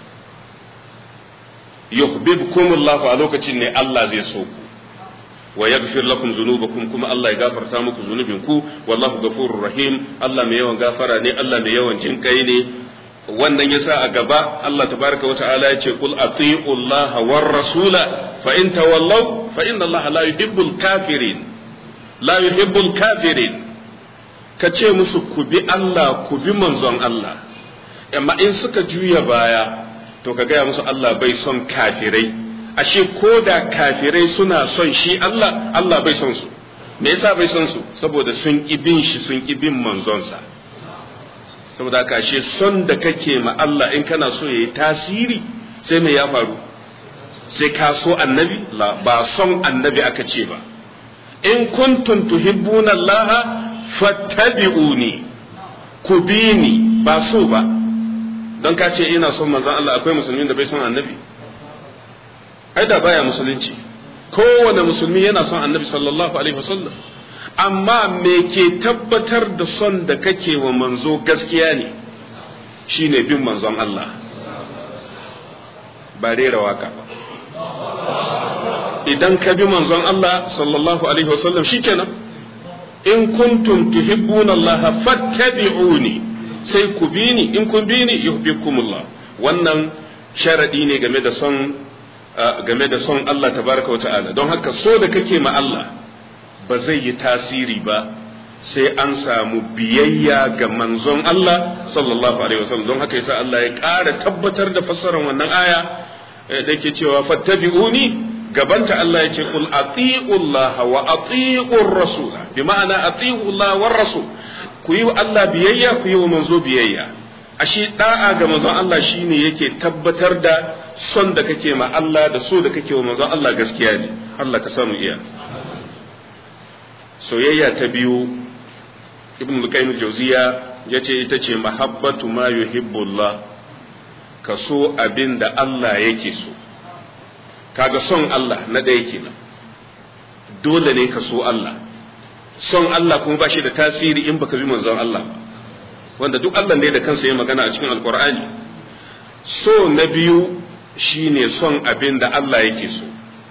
yuhibbukum Allah a lokacin ne Allah zai so ku wa yaghfir lakum dhunubakum kuma Allah ya gafarta muku zunubinku wallahu ghafurur rahim Allah mai yawan gafara ne Allah mai yawan jinkai ne wannan yasa a gaba Allah tabaraka wa ta'ala ya ce kul ati'u Allah war rasula fa in tawallaw fa inna Allah la yuhibbul kafirin la yuhibbul kafirin ka ce musu ku bi Allah ku bi manzon Allah amma in suka juya baya to ka gaya musu Allah bai son kafirai ashe ko da kafirai suna son shi Allah Allah bai son su me yasa bai son su saboda sun ki bin shi sun ki bin manzonsa saboda haka ashe son da kake ma Allah in kana so yayi tasiri sai me ya faru sai ka so annabi la ba son annabi aka ce ba in kuntum tuhibbuna Allah fattabi'uni ku bi ni ba so ba don ka ce ina son manzon Allah akwai musulmin da bai son annabi ai da baya musulunci kowane musulmi yana son annabi sallallahu alaihi wasallam amma me ke tabbatar da son da kake wa manzo gaskiya ne shine bin manzon Allah ba rera waka ba idan ka bi manzon Allah sallallahu alaihi wasallam shikenan in kuntum tuhibbuna Allah fattabi'uni sai ku bi ni in kun bi ni yuhibbukumullah wannan sharadi ne game da son game da son Allah tabaraka wata'ala don haka so da kake ma Allah ba zai yi tasiri ba sai an samu biyayya ga manzon Allah sallallahu alaihi wasallam don haka yasa Allah ya ƙara tabbatar da fassarar wannan aya da yake cewa fattabi'uni gabanta Allah ya ce kul ati'u Allah wa ati'u rasul bi ma'ana ati'u Allah war rasul ku yi wa Allah biyayya ku yi wa manzo biyayya ashe da'a ga manzon Allah shine yake tabbatar da son da kake ma Allah da so da kake wa manzon Allah gaskiya ne Allah ka samu iya soyayya ta biyu ibn al-qayyim al-jawziya yace ita ce mahabbatu ma yuhibbullah ka so abin da Allah yake so kaga son Allah na ɗaya kenan dole ne ka so Allah son Allah kuma ba shi da tasiri in baka bi manzon Allah ba wanda duk Allah ne da kansa ya magana a cikin alkur'ani so na biyu shine son abin da Allah yake so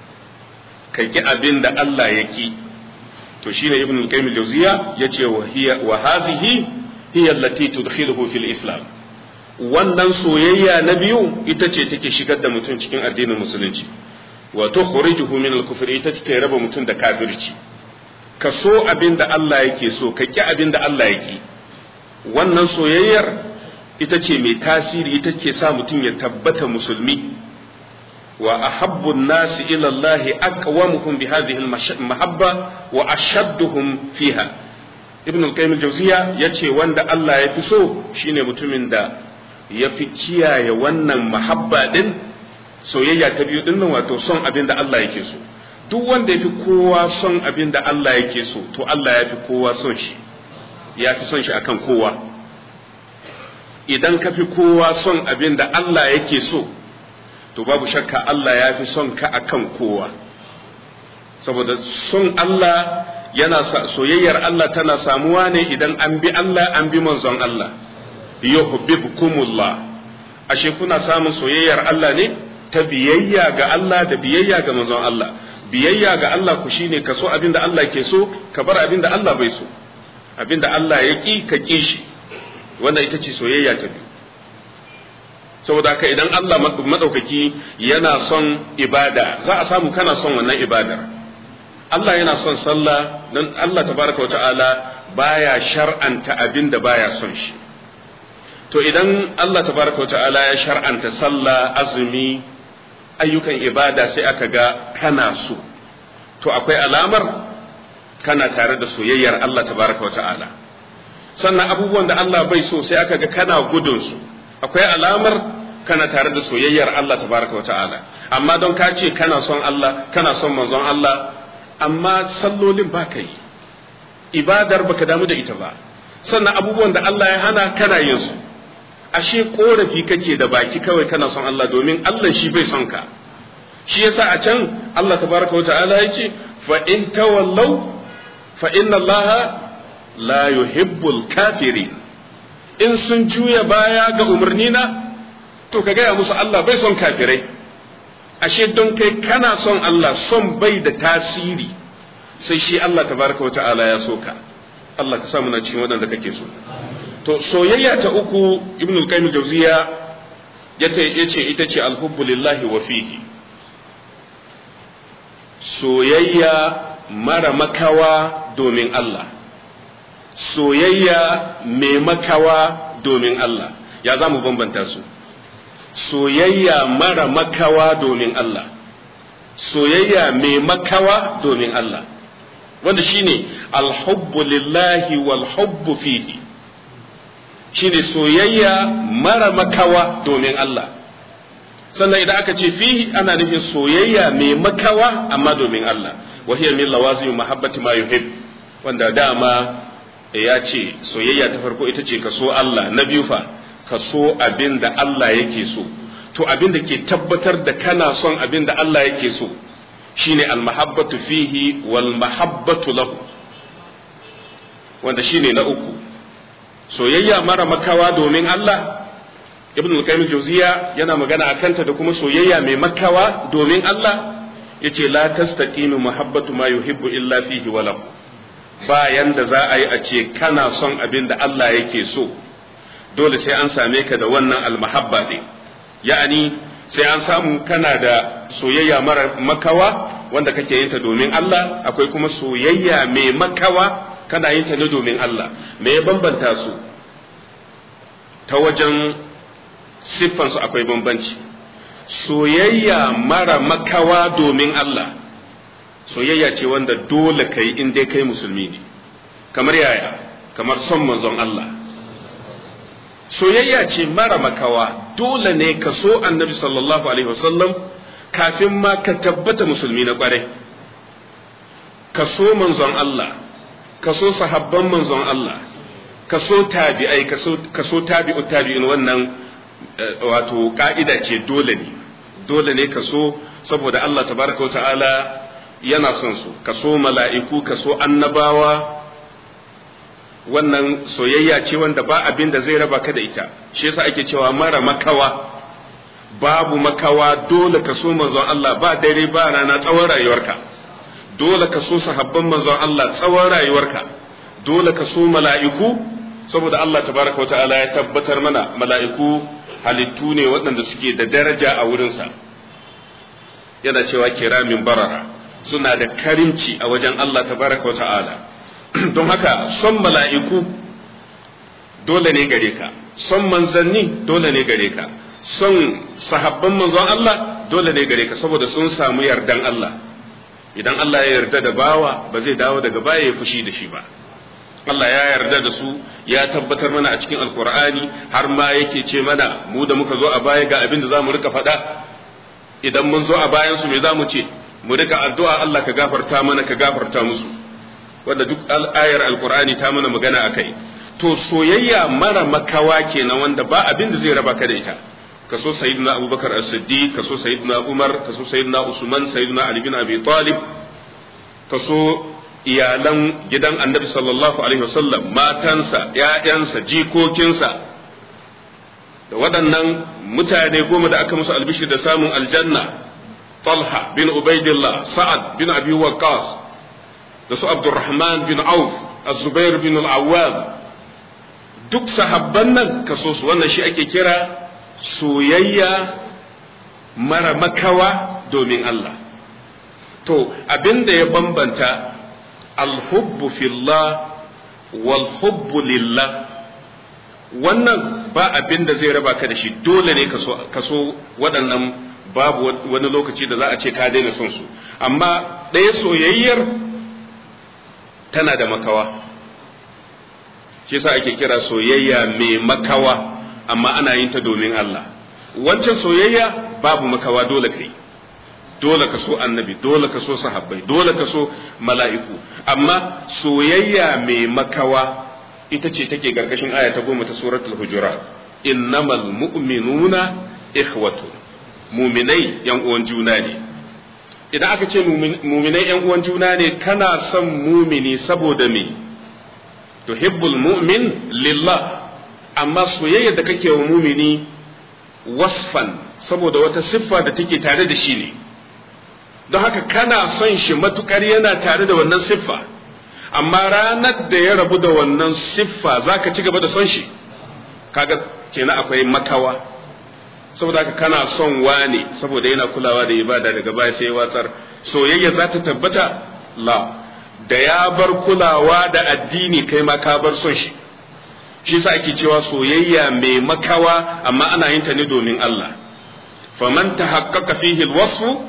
ka ki abin da Allah ya ki to shine ibn al-qayyim al-jawziya yace wa hiya wa hadhihi hiya allati tudkhiluhu fil islam wannan soyayya na biyu ita ce take shigar da mutum cikin addinin musulunci wa tukhrijuhu min al-kufr ita take raba mutum da kafirci ka so abin da Allah yake so ka ki abin da Allah yake wannan soyayyar ita ce mai tasiri ita ke sa mutum ya tabbata musulmi wa ahabbu an-nasi ila Allah aqwamuhum bi hadhihi al-mahabba wa ashadduhum fiha ibn al-qayyim al-jawziya yace wanda Allah ya fi so shine mutumin da ya fi kiyaye wannan mahabba din soyayya ta biyu din nan wato son abin da Allah yake so duk wanda ya fi kowa son abin da Allah yake so to Allah ya fi kowa son shi ya fi son shi akan kowa idan ka fi kowa son abin da Allah yake so to babu shakka Allah ya fi son ka akan kowa saboda son Allah yana soyayyar Allah tana samuwa ne idan an bi Allah an bi manzon Allah yuhibbukumullah ashe kuna samun soyayyar Allah ne ta biyayya ga Allah da biyayya ga manzon Allah biyayya ga Allah ku shine ka so abin da Allah ke so ka bar abin da Allah bai so abin da Allah ya ki ka ki shi wannan ita ce soyayya ta biyu saboda haka idan Allah madaukaki yana son ibada za a samu kana son wannan ibadar Allah yana son sallah don Allah tabaraka wa ta'ala baya shar'anta abin da baya son shi to idan Allah tabaraka wa ta'ala ya shar'anta sallah azumi ayyukan ibada sai aka ga kana so to akwai alamar kana tare da soyayyar Allah tabaraka wa ta'ala sannan abubuwan da Allah bai so sai aka ga kana gudun su akwai alamar kana tare da soyayyar Allah tabaraka wa ta'ala amma don ka ce kana son Allah kana son manzon Allah amma sallolin ba ka yi ibadar baka damu da ita ba sannan abubuwan da Allah ya hana kana yin su ashe korafi kake da baki kawai kana son Allah domin Allah shi bai son ka shi yasa a can Allah tabaraka wa ta'ala ya ce fa in tawallaw fa inna Allah la yuhibbul kafirin in sun juya baya ga umarnina to ka gaya musu Allah bai son kafirai ashe don kai kana son Allah son bai da tasiri sai shi Allah tabaraka wa ta'ala ya so ka Allah ka samu na cikin waɗanda kake so to soyayya ta uku ibn al-qayyim jawziya yace ita ce alhubbu lillahi wa fihi soyayya mara makawa domin Allah soyayya mai makawa domin Allah ya za mu bambanta su soyayya mara makawa domin Allah soyayya mai makawa domin Allah wanda shine alhubbu lillahi wal hubbu fihi shine soyayya mara makawa domin Allah sannan idan aka ce fihi ana nufin soyayya mai makawa amma domin Allah wa hiya min lawazim mahabbati ma yuhib wanda dama ya ce soyayya ta farko ita ce ka so Allah na biyu fa ka so abin da Allah yake so to abin da ke tabbatar da kana son abin da Allah yake so shine almahabbatu fihi wal mahabbatu lahu wanda shine na uku soyayya mara makawa domin Allah ibn al-qayyim jawziya yana magana akan ta da kuma soyayya mai makawa domin Allah yace la tastaqimu mahabbatu ma yuhibbu illa fihi wa lahu bayan da za a yi a ce kana son abin da Allah yake so dole sai an same ka da wannan almahabba ne ya'ani sai an samu kana da soyayya mara makawa wanda kake yin ta domin Allah akwai kuma soyayya mai makawa kana yin ta ne domin Allah me ya bambanta su ta wajen siffansu akwai bambanci soyayya mara makawa domin Allah soyayya ce wanda dole ka yi in dai kai musulmi ne kamar yaya kamar son manzon Allah soyayya ce mara makawa dole ne ka so annabi sallallahu alaihi wasallam kafin ma ka tabbata musulmi na kwarai ka so manzon Allah ka so sahabban manzon Allah ka so tabi'ai ka so tabi'u tabi'in wannan wato ka'ida ce dole ne dole ne ka so saboda Allah tabaraka wa ta'ala yana son su ka so mala'iku ka so annabawa wannan soyayya ce wanda ba abin da zai raba ka da ita shi yasa ake cewa mara makawa babu makawa dole ka so manzon Allah ba dare ba rana tsawon rayuwarka dole ka so sahabban manzon Allah tsawon rayuwarka dole ka so mala'iku saboda Allah tabaraka wata'ala ya tabbatar mana mala'iku halittu ne waɗanda suke da daraja a wurinsa yana cewa kiramin barara suna da karimci a wajen Allah tabaraka wata'ala don haka son mala'iku dole ne gare ka son manzanni dole ne gare ka son sahabban manzon Allah dole ne gare ka saboda sun samu yardan Allah idan Allah ya yarda da bawa ba zai dawo daga baya ya fushi da shi ba Allah ya yarda da su ya tabbatar mana a cikin alkur'ani har ma yake ce mana mu da muka zo a baya ga abin da za mu rika faɗa idan mun zo a bayan su me za mu ce mu rika addu'a Allah ka gafarta mana ka gafarta musu wanda duk ayar alkur'ani ta mana magana akai to soyayya mara makawa kenan wanda ba abin da zai raba ka da ita kaso sayyidina abubakar as-siddiq kaso sayyidina umar kaso sayyidina usman sayyidina ali bin abi talib kaso iyalan gidan annabi sallallahu alaihi wasallam matansa ƴaƴansa jikokinsa da waɗannan mutane goma da aka musu albishir da samun aljanna talha bin ubaidillah sa'ad bin abi waqqas da su abdurrahman bin auf az-zubair bin al-awwam duk sahabban nan kaso su wannan shi ake kira soyayya mara makawa domin Allah to abinda ya bambanta alhubbu fillah wal hubbu lillah wannan ba abinda zai raba ka da shi dole ne ka so waɗannan babu wani lokaci da za a ce ka daina son su amma ɗaya soyayyar tana da makawa shi yasa ake kira soyayya mai makawa amma ana yin ta domin Allah wancan soyayya babu makawa dole kai dole ka so annabi dole ka so sahabbai dole ka so mala'iku amma soyayya mai makawa ita ce take gargashin aya ta goma ta suratul hujurat innamal mu'minuna ikhwatu muminai yan uwan juna ne idan aka ce muminai yan uwan juna ne kana son mumini saboda me tuhibbul mu'min lillah amma soyayya da kake wa mumini wasfan saboda wata siffa da take tare da shi ne don haka kana son shi matukar yana tare da wannan siffa amma ranar da ya rabu da wannan siffa za ka ci gaba da son shi kaga kenan akwai makawa saboda haka kana son wane saboda yana kulawa da ibada daga baya sai watsar soyayya za ta tabbata la da ya bar kulawa da addini kai ma ka bar son shi shi sa ake cewa soyayya mai makawa amma ana yin ta ne domin Allah faman tahaqqaqa fihi alwasfu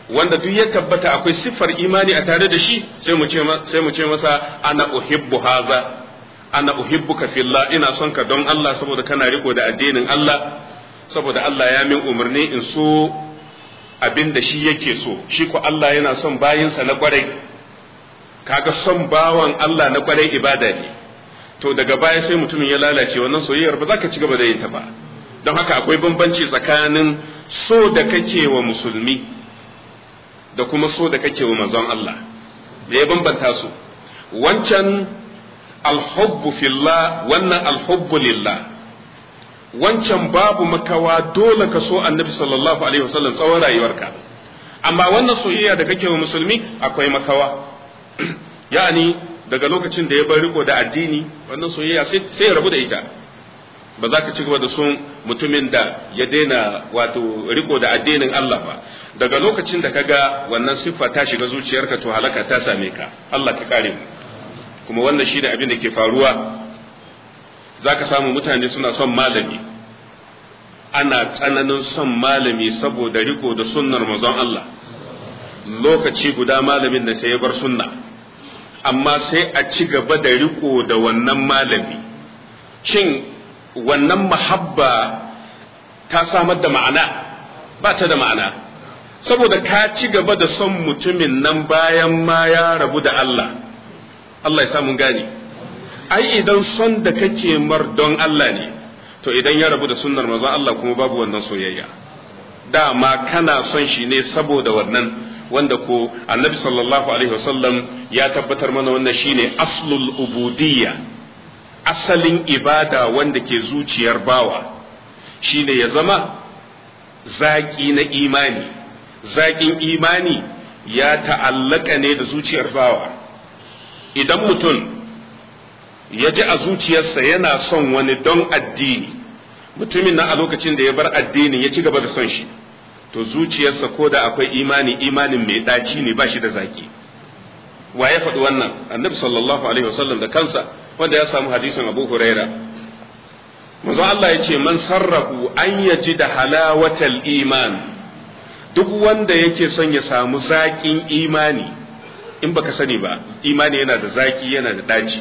wanda duk ya tabbata akwai siffar imani a tare da shi sai mu ce sai mu ce masa ana uhibbu haza ana uhibbuka fillah ina son ka don Allah saboda kana riko da addinin Allah saboda Allah ya min umarni in so abin da shi yake so shi ko Allah yana son bayinsa na kwarai kaga son bawan Allah na kwarai ibada ne to daga baya sai mutumin ya lalace wannan soyayyar ba za ka ci gaba da yin ta ba don haka akwai bambanci tsakanin so da kake wa musulmi da kuma so da kake wa manzon Allah da ya bambanta su wancan alhubbu fillah wannan alhubbu lillah wancan babu makawa dole ka so annabi sallallahu alaihi wasallam tsawon rayuwarka amma wannan soyayya da kake wa musulmi akwai makawa yani daga lokacin da ya bar riko da addini wannan soyayya sai ya rabu da ita ba za ka ci gaba da son mutumin da ya daina wato riko da addinin Allah ba daga lokacin da kaga wannan siffa ta shiga zuciyarka to halaka ta same ka Allah ka kare mu kuma wannan shine abin da ke faruwa zaka samu mutane suna son malami ana tsananin son malami saboda riko da sunnar manzon Allah lokaci guda malamin da sai ya bar sunna amma sai a ci gaba da riko da wannan malami shin wannan mahabba ta samar da ma'ana ba ta da ma'ana saboda ka ci gaba da son mutumin nan bayan ma ya rabu da Allah Allah ya samu gane ai idan son da kake mar don Allah ne to idan ya rabu da sunnar manzon Allah kuma babu wannan soyayya dama kana son shi ne saboda wannan wanda ko annabi sallallahu alaihi wasallam ya tabbatar mana wannan shine aslul ubudiyya asalin ibada wanda ke zuciyar bawa shine ya zama zaki na imani zakin imani ya ta'allaka ne da zuciyar bawa idan mutum ya ji a zuciyarsa yana son wani don addini mutumin nan a lokacin da ya bar addinin ya ci gaba da son shi to zuciyarsa ko da akwai imani imanin mai daci ne ba shi da zaki wa ya faɗi wannan annabi sallallahu alaihi wasallam da kansa wanda ya samu hadisin abu huraira manzo Allah ya ce man sarrafu an yaji da halawatal iman duk wanda yake son ya samu zaƙin imani in baka sani ba imani yana da zaki yana da daci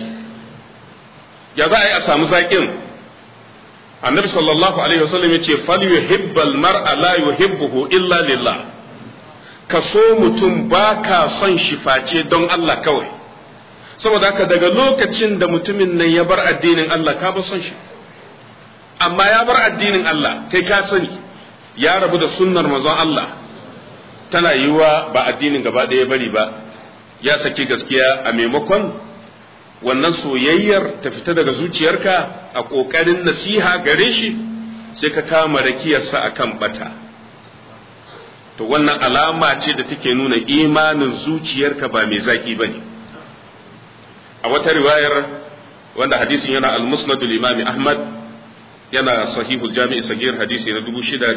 ya za a yi a samu zaƙin annabi sallallahu alaihi wasallam yace fal yuhibbal mar'a la yuhibbuhu illa lillah ka so mutum baka son shi face don Allah kawai saboda haka daga lokacin da mutumin nan ya bar addinin Allah ka ba son shi amma ya bar addinin Allah kai ka sani ya rabu da sunnar manzon Allah tana yiwa ba addinin gaba ɗaya bari ba ya saki gaskiya a maimakon wannan soyayyar ta fita daga zuciyarka a ƙoƙarin nasiha gare shi sai ka kama rakiyarsa a kan bata to wannan alama ce da take nuna imanin zuciyarka ba mai zaƙi ba ne a wata riwayar wanda hadisin yana al-musnadul imam ahmad yana sahihul jami'i sagir hadisi na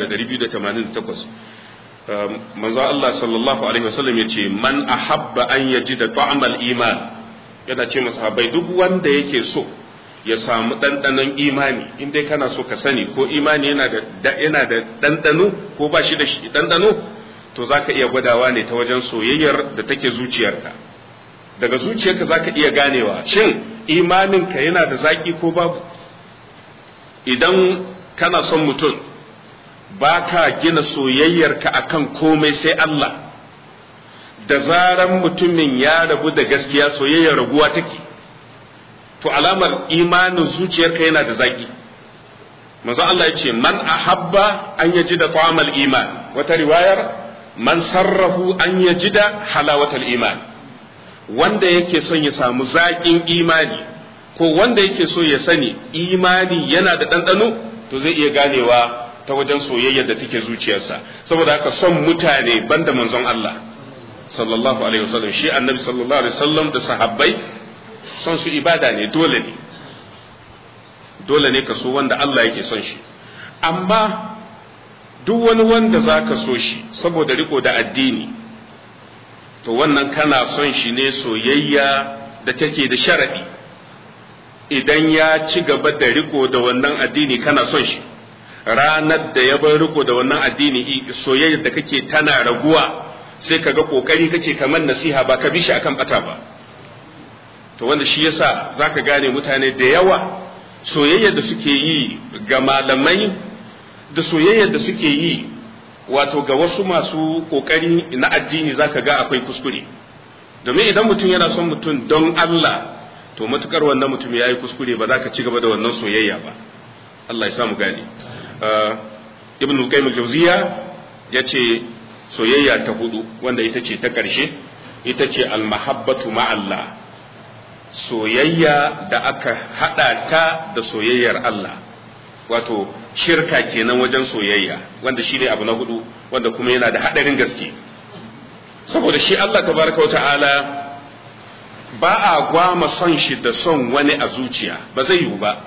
6288 manzo Allah sallallahu alaihi wasallam yace man ahabba an yajida ta'amal iman yana ce masahabai duk wanda yake so ya samu ɗanɗanon imani in dai kana so ka sani ko imani yana da yana da ɗanɗano ko ba shi da shi ɗanɗano to zaka iya gwadawa ne ta wajen soyayyar da take zuciyarka daga zuciyarka zaka iya ganewa shin imaninka yana da zaki ko babu idan kana son mutum ba ka gina soyayyarka akan komai sai Allah da zaran mutumin ya rabu da gaskiya soyayyar raguwa take to alamar imanin zuciyarka yana da zaki manzo Allah ya ce man ahabba an yaji da ta'amal iman wata riwayar man sarrafu an yaji da halawatal iman wanda yake son ya samu zaƙin imani ko wanda yake so ya sani imani yana da ɗanɗano to zai iya ganewa ta wajen soyayyar da take zuciyarsa saboda haka son mutane banda manzon Allah sallallahu alaihi wasallam shi annabi sallallahu alaihi wasallam da sahabbai son su ibada ne dole ne dole ne ka so wanda Allah yake son shi amma duk wani wanda za ka so shi saboda riko da addini to wannan kana son shi ne soyayya da take da sharaɗi idan ya ci gaba da riko da wannan addini kana son shi ranar da ya bar riko da wannan addini soyayyar da kake tana raguwa sai ka ga kokari kake kamar nasiha ba ka bi shi akan bata ba to wanda shi yasa zaka gane mutane da yawa soyayyar da suke yi ga malamai da soyayyar da suke yi wato ga wasu masu kokari na addini zaka ga akwai kuskure domin idan mutum yana son mutum don Allah to matukar wannan mutum ya yi kuskure ba za ka ci gaba da wannan soyayya ba Allah ya samu gane ibn al-qayyim al-jawziya yace soyayya ta hudu wanda ita ce ta karshe ita ce al-mahabbatu ma'allah soyayya da aka hada ta da soyayyar Allah wato shirka kenan wajen soyayya wanda shine abu na hudu wanda kuma yana da hadarin gaske saboda shi Allah tabaraka wa ta'ala ba a gwama son shi da son wani a zuciya ba zai yiwu ba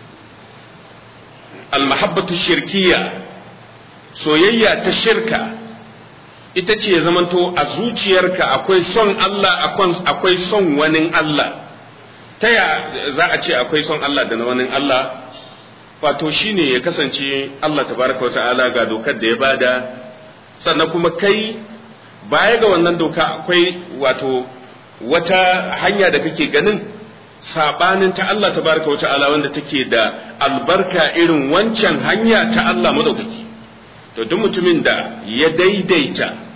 almahabbatu shirkiya soyayya ta shirka ita ce ya zamanto a zuciyarka akwai son Allah akwai son wani Allah ta ya za a ce akwai son Allah da na wani Allah wato shine ya kasance Allah tabaraka wa ta'ala ga dokar da ya bada sannan kuma kai baya ga wannan doka akwai wato wata hanya da kake ganin sabanin ta Allah tabaraka wa ta'ala wanda take da albarka irin wancan hanya ta Allah madaukaki to duk mutumin da ya daidaita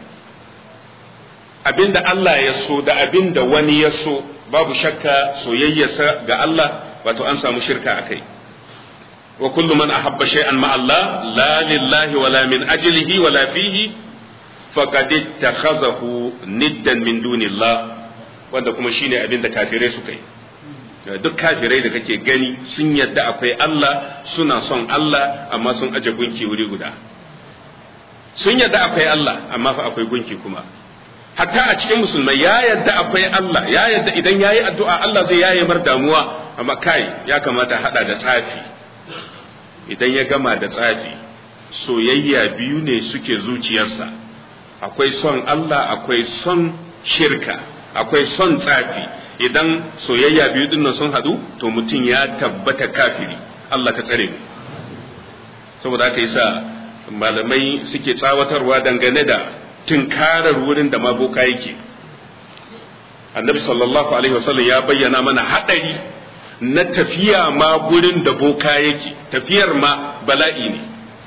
abinda Allah ya so da abinda wani ya so babu shakka soyayyarsa ga Allah wato an samu shirka akai wa kullu man ahabba shay'an ma Allah la lillahi wala min ajlihi wala fihi faqad ittakhazahu niddan min dunillah wanda kuma shine abin da kafirai suka yi duk kafirai da kake gani sun yadda akwai Allah suna son Allah amma sun aje gunki wuri guda sun yadda akwai Allah amma fa akwai gunki kuma hatta a cikin musulmai ya yadda akwai Allah ya yadda idan yayi addu'a Allah zai yaye mar damuwa amma kai ya kamata hada da tsafi idan ya gama da tsafi soyayya biyu ne suke zuciyarsa akwai son Allah akwai son shirka akwai son tsafi idan soyayya biyu dinnan sun hadu to mutum ya tabbata kafiri Allah ka tsare mu saboda haka yasa malamai suke tsawatarwa dangane da tunkarar wurin da maboka yake annabi sallallahu alaihi wasallam ya bayyana mana hadari na tafiya ma gurin da boka yake tafiyar ma bala'i ne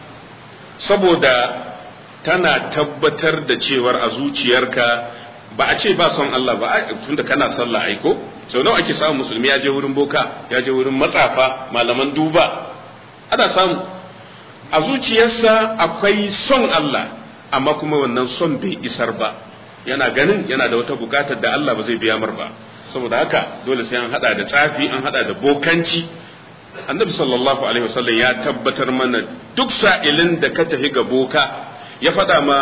saboda tana tabbatar da cewar a zuciyarka ba a ce ba son Allah ba tunda kana sallah aiko sau nawa ake samun musulmi ya je wurin boka ya je wurin matsafa malaman duba ana samu a zuciyarsa akwai son Allah amma kuma wannan son bai isar ba yana ganin yana da wata bukatar da Allah ba zai biya mar ba saboda haka dole sai an hada da tsafi an hada da bokanci annabi sallallahu alaihi wasallam ya tabbatar mana duk sa'ilin da ka tafi ga boka ya faɗa ma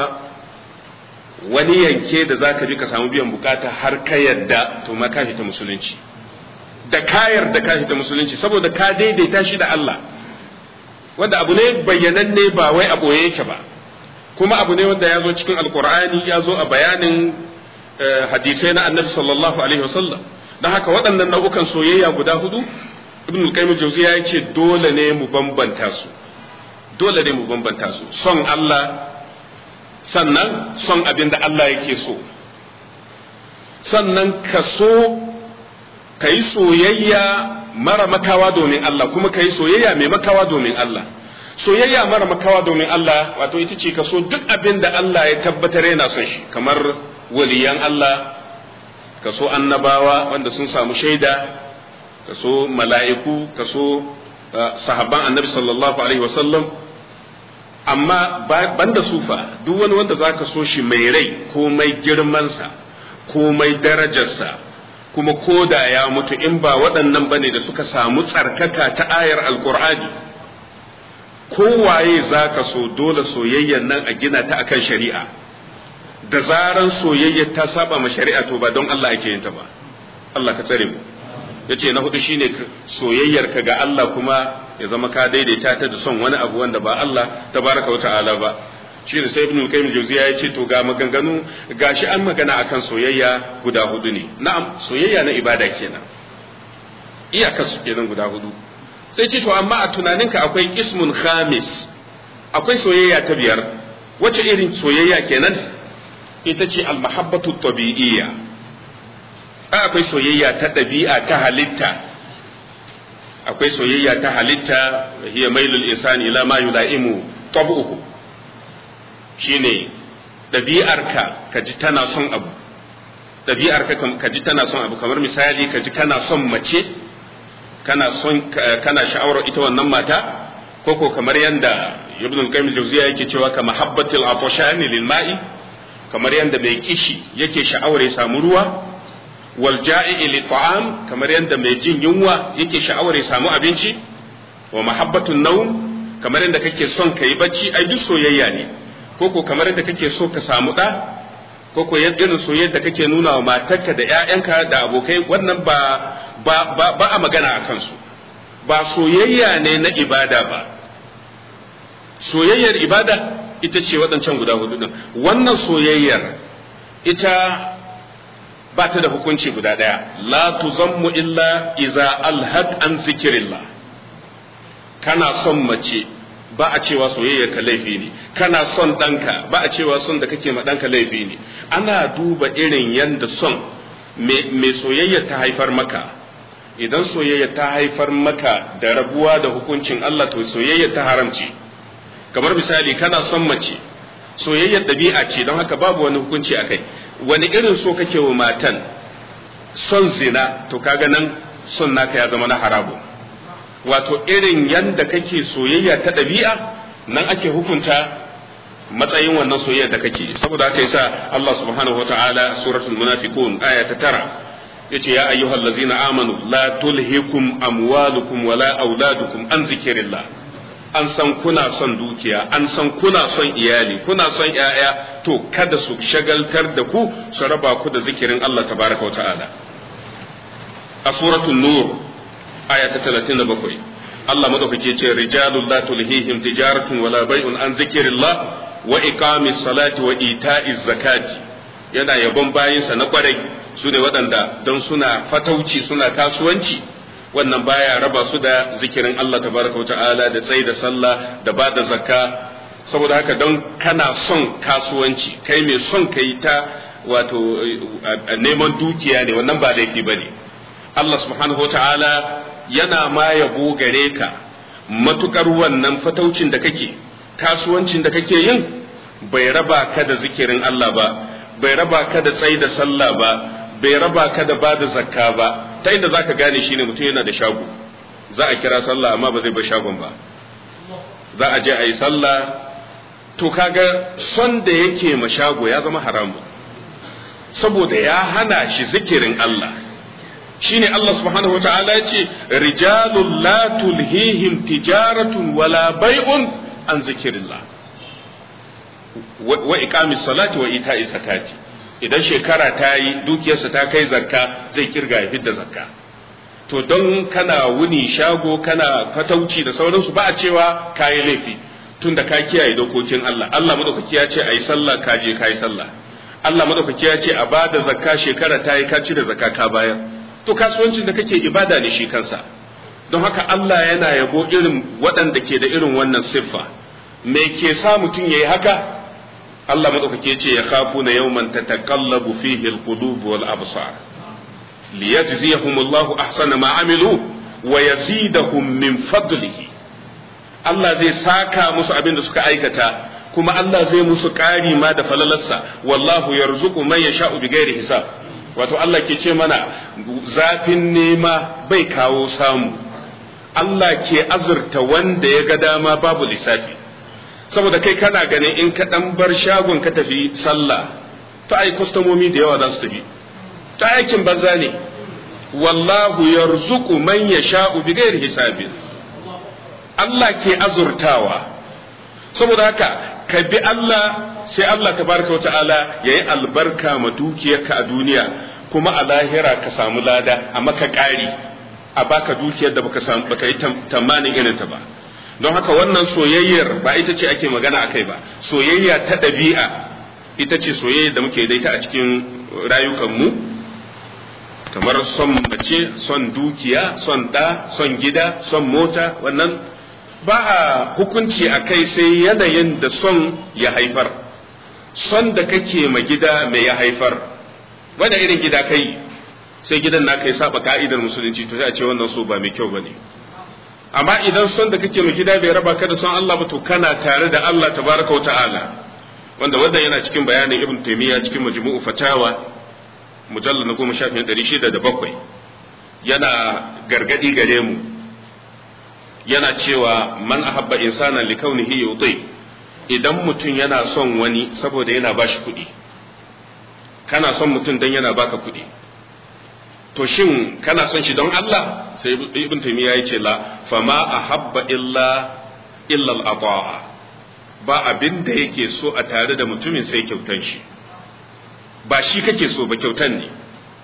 wani yanke da za ka bi ka samu biyan bukata har ka yadda to ma ka ta musulunci da kayar da ka ta musulunci saboda ka daidaita shi da Allah wanda abu ne bayyananne ba wai a boye yake ba kuma abu ne wanda ya zo cikin alkur'ani ya zo a bayanin hadisai na annabi sallallahu alaihi wasallam don haka waɗannan nau'ukan soyayya guda hudu ibn al-qayyim jawziya ya ce dole ne mu bambanta su dole ne mu bambanta su son Allah sannan son abin da Allah yake so sannan ka so ka yi soyayya mara makawa domin Allah kuma ka yi soyayya mai makawa domin Allah soyayya mara makawa domin Allah wato ita ce ka so duk abin da Allah ya tabbatar yana son shi kamar waliyan Allah ka so annabawa wanda sun samu shaida ka so mala'iku ka so sahabban annabi sallallahu alaihi wasallam amma banda sufa duk wani wanda za ka so shi mai rai ko mai girmansa ko mai darajarsa kuma ko da ya mutu in ba waɗannan bane da suka samu tsarkaka ta ayar alkur'ani kowaye za ka so dole soyayyar nan a gina ta akan shari'a da zaran soyayyar ta saba ma shari'a to ba don Allah ake yin ta ba Allah ka tsare mu yace na hudu shine soyayyar ka ga Allah kuma ya zama ka daidaita ta da son wani abu wanda ba Allah tabaraka wa ta'ala ba shine sai ibn qayyim jawziya yace to ga maganganu gashi an magana akan soyayya guda hudu ne na'am soyayya na ibada kenan iyakar su kenan guda hudu sai ce to amma a tunaninka akwai ismun khamis akwai soyayya ta biyar wace irin soyayya kenan ita ce almahabbatu tabi'iyya akwai soyayya ta ɗabi'a ta halitta akwai soyayya ta halitta hiya mailul insani ila ma yulaimu tab'uhu shine ɗabi'arka ka ji tana son abu ɗabi'arka ka ji tana son abu kamar misali ka ji kana son mace kana son kana sha'awar ita wannan mata ko ko kamar yanda ibn al-qayyim al-jawziya yake cewa ka mahabbatil afshani lil ma'i kamar yanda mai kishi yake sha'awar ya samu ruwa wal ja'i li ta'am kamar yanda mai jin yunwa yake sha'awar ya samu abinci wa mahabbatun nawm kamar yanda kake son kai bacci ai duk soyayya ne ko ko kamar yanda kake so ka samu da ko ko irin soyayya da kake nuna wa matarka da ƴaƴanka da abokai wannan ba ba ba, ba a magana akan su ba soyayya ne na ibada ba soyayyar ibada ita ce waɗancan guda hudu ɗin wannan soyayyar ita ba ta da hukunci guda ɗaya la tuzammu illa iza alhad an zikirillah kana son mace ba a cewa soyayyar ka laifi ne kana son ɗanka ba a cewa son da kake ma ɗanka laifi ne ana duba irin yadda son mai soyayya ta haifar maka idan soyayya ta haifar maka da rabuwa da hukuncin Allah to soyayya ta haramci kamar misali kana son mace soyayyar ɗabi'a ce don haka babu wani hukunci a kai wani irin so kake wa matan son zina to kaga nan son naka ya zama na harabu wato irin yanda kake soyayya ta ɗabi'a nan ake hukunta matsayin wannan soyayya da kake saboda haka yasa Allah subhanahu wataala suratul munafiqun aya ta tara yace ya ayyuhal ladzina amanu la tulhikum amwalukum wala auladukum an zikrillah an san kuna son dukiya an san kuna son iyali kuna son ‘ya'ya to kada su shagaltar da ku su raba ku da zikirin Allah tabaraka wa ta'ala a suratul nur aya ta 37 Allah madaukake ce rijalul la tulhihim tijaratun wala bai'un an zikirillah wa iqamis salati wa ita'iz zakati yana yabon bayinsa na kwarai su ne waɗanda don suna fatauci suna kasuwanci wannan baya raba su da zikirin Allah tabaraka wa ta'ala da tsayi da sallah da ba da zakka saboda haka don kana son kasuwanci kai mai son kai ta wato neman dukiya ne wannan ba laifi bane Allah subhanahu wa ta'ala yana ma yabo gare ka matukar wannan fataucin da kake kasuwancin da kake yin bai raba ka da zikirin Allah ba bai raba ka da tsayi da sallah ba bai raba ka da ba da zakka ba ta inda zaka gane shine mutum yana da shago za a kira sallah amma ba zai bar shagon ba za a je a yi sallah to kaga son da yake ma shago ya zama haramu saboda ya hana shi zikirin Allah shine Allah subhanahu wataala ya ce rijalul la tulhihim tijaratun wala bai'un an zikirillah wa iqamis salati wa ita'i zakati idan shekara ta yi dukiyarsa ta kai zakka zai kirga ya fidda zakka to don kana wuni shago kana fatauci da sauransu ba a cewa kayi laifi tun da ka kiyaye dokokin Allah Allah madaukaki ya ce a yi sallah ka je ka yi sallah Allah madaukaki ya ce a ba da zakka shekara ta yi ka cire zakka ka bayar to kasuwancin da kake ibada ne shi kansa don haka Allah yana yabo irin waɗanda ke da irin wannan siffa me ke sa mutum yayi haka Allah madaukake ce ya khafu na yawman tataqallabu fihi alqulub wal absar liyajziyahum Allah ahsana ma amilu wa yazidahum min fadlihi Allah zai saka musu abin da suka aikata kuma Allah zai musu ƙari ma da falalarsa wallahu yarzuqu man yasha'u bighairi hisab wato Allah ke ce mana zafin nema bai kawo samu Allah ke azurta wanda ya ga dama babu lissafi saboda kai kana ganin in ka dan bar shagon ka tafi sallah ta ai kwastomomi da yawa za su tafi ta aikin banza ne wallahu yarzuqu man yasha'u bighairi hisabin Allah ke azurtawa saboda haka ka bi Allah sai Allah tabaraka wata'ala yayi albarka ma dukiyarka a duniya kuma a lahira ka samu lada a maka ƙari a baka dukiyar da baka samu baka yi tamanin irin ta ba don haka wannan soyayyar ba ita ce ake magana akai ba soyayya ta ɗabi'a ita ce soyayya da muke da ita a cikin rayukanmu kamar son mace son dukiya son ɗa son gida son mota wannan ba a hukunci a kai sai yanayin da son ya haifar son da kake ma gida mai ya haifar wanda irin gida kai sai gidan naka ya saba ka'idar musulunci to sai a ce wannan so ba mai kyau bane amma idan son da kake ma gida bai raba ka da son Allah ba to kana tare da Allah tabaraka wa ta'ala wanda wanda yana cikin bayanin ibn taymiya cikin majmu'u fatawa mujallal na goma shafin ɗari shida da bakwai yana gargadi gare mu yana cewa man ahabba insanan li kaunihi yuti idan mutum yana son wani saboda yana bashi kuɗi kana son mutum dan yana baka kuɗi to shin kana son shi don Allah sai ibn taymiya yace la fama ahabba illa illa al-ata'a ba abin da yake so a tare da mutumin sai kyautan shi ba shi kake so ba kyautan ne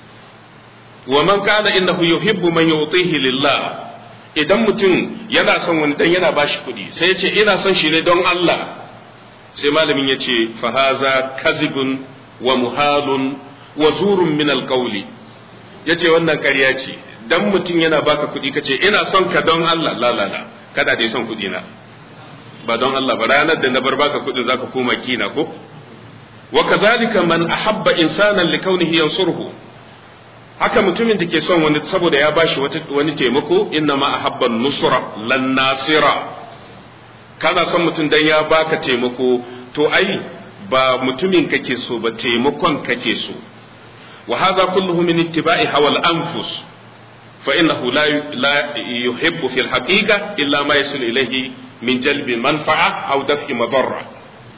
wa man kana innahu yuhibbu man yutihi lillah idan mutum yana son wani dan yana bashi kuɗi sai yace ina son shi ne don Allah sai malamin yace fa haza kazibun wa muhalun wa zurun min alqawli yace wannan ƙarya ce dan mutum yana baka kuɗi kace ina son ka don Allah la la la kada dai son kuɗi na ba don Allah ba ranar da na bar baka kuɗin zaka koma kina ko wa kazalika man ahabba insanan li kaunihi yansuruhu haka mutumin da ke son wani saboda ya bashi wani taimako inna ma ahabba nusra lan nasira kana son mutum dan ya baka taimako to ai ba mutumin kake so ba taimakon kake so wa hadha kulluhu min ittiba'i hawa al-anfus fa innahu la la yuhibbu fi al-haqiqa illa ma yasul ilayhi min jalbi manfa'a aw daf'i madarra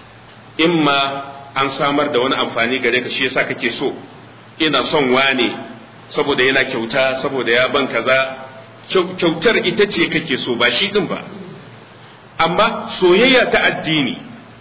imma an samar da wani amfani gare ka shi yasa kake so ina son wane saboda yana kyauta saboda ya ban kaza kyautar ita ce kake so ba shi din ba amma soyayya ta addini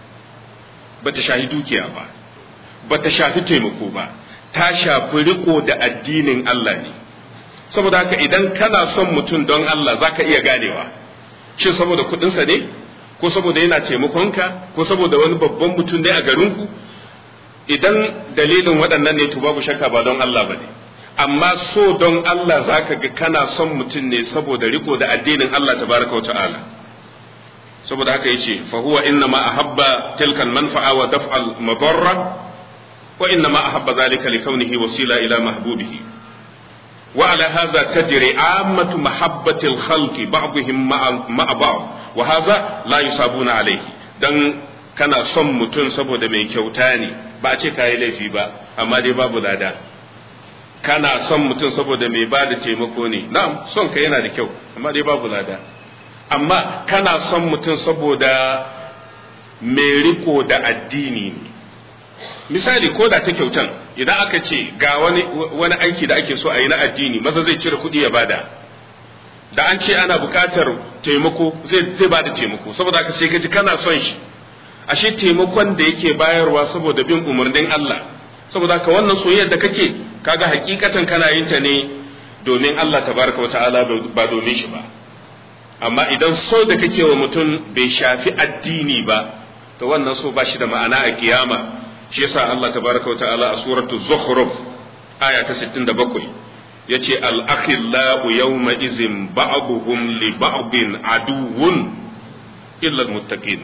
ba ta shafi dukiya ba ba ta shafi taimako ba ta shafi riko da addinin Allah ne saboda haka idan kana son mutum don Allah za ka iya ganewa shin saboda kuɗinsa ne ko saboda yana taimakonka ko saboda wani babban mutum ne a garinku idan dalilin waɗannan ne to babu shakka ba don Allah ba ne amma so don Allah za ka ga kana son mutum ne saboda riko da addinin Allah tabaraka wa ta'ala saboda haka yace fa huwa inna ma ahabba tilka manfa'a wa daf'al madarra wa inna ma ahabba dhalika li kaunihi wasila ila mahbubihi wa ala hadha tajri ammatu mahabbati al-khalqi ba'dihim ma'a ba'd wa hadha la yusabuna alayhi dan kana son mutum saboda mai kyauta ne ba a ce kayi laifi ba amma dai babu lada kana son mutum saboda mai ba da taimako ne na'am son ka yana da kyau amma dai babu lada amma kana son mutum saboda mai riko da addini ne misali ko da ta kyautan idan aka ce ga wani wani aiki da ake so a yi na addini maza zai cire kuɗi ya bada da an ce ana buƙatar taimako zai zai bada taimako saboda aka sai ka ji kana son shi ashe taimakon da yake bayarwa saboda bin umarnin Allah saboda haka wannan soyayyar da kake kaga hakikatan kana yin ta ne domin Allah tabaraka wata'ala ba domin shi ba amma idan so da kake wa mutum bai shafi addini ba to wannan so ba shi da ma'ana a kiyama shi yasa Allah tabaraka wata'ala a suratu zukhruf aya ta 67 yace al-akhillau yawma izin ba'dhum li ba'din aduwwun illa al-muttaqin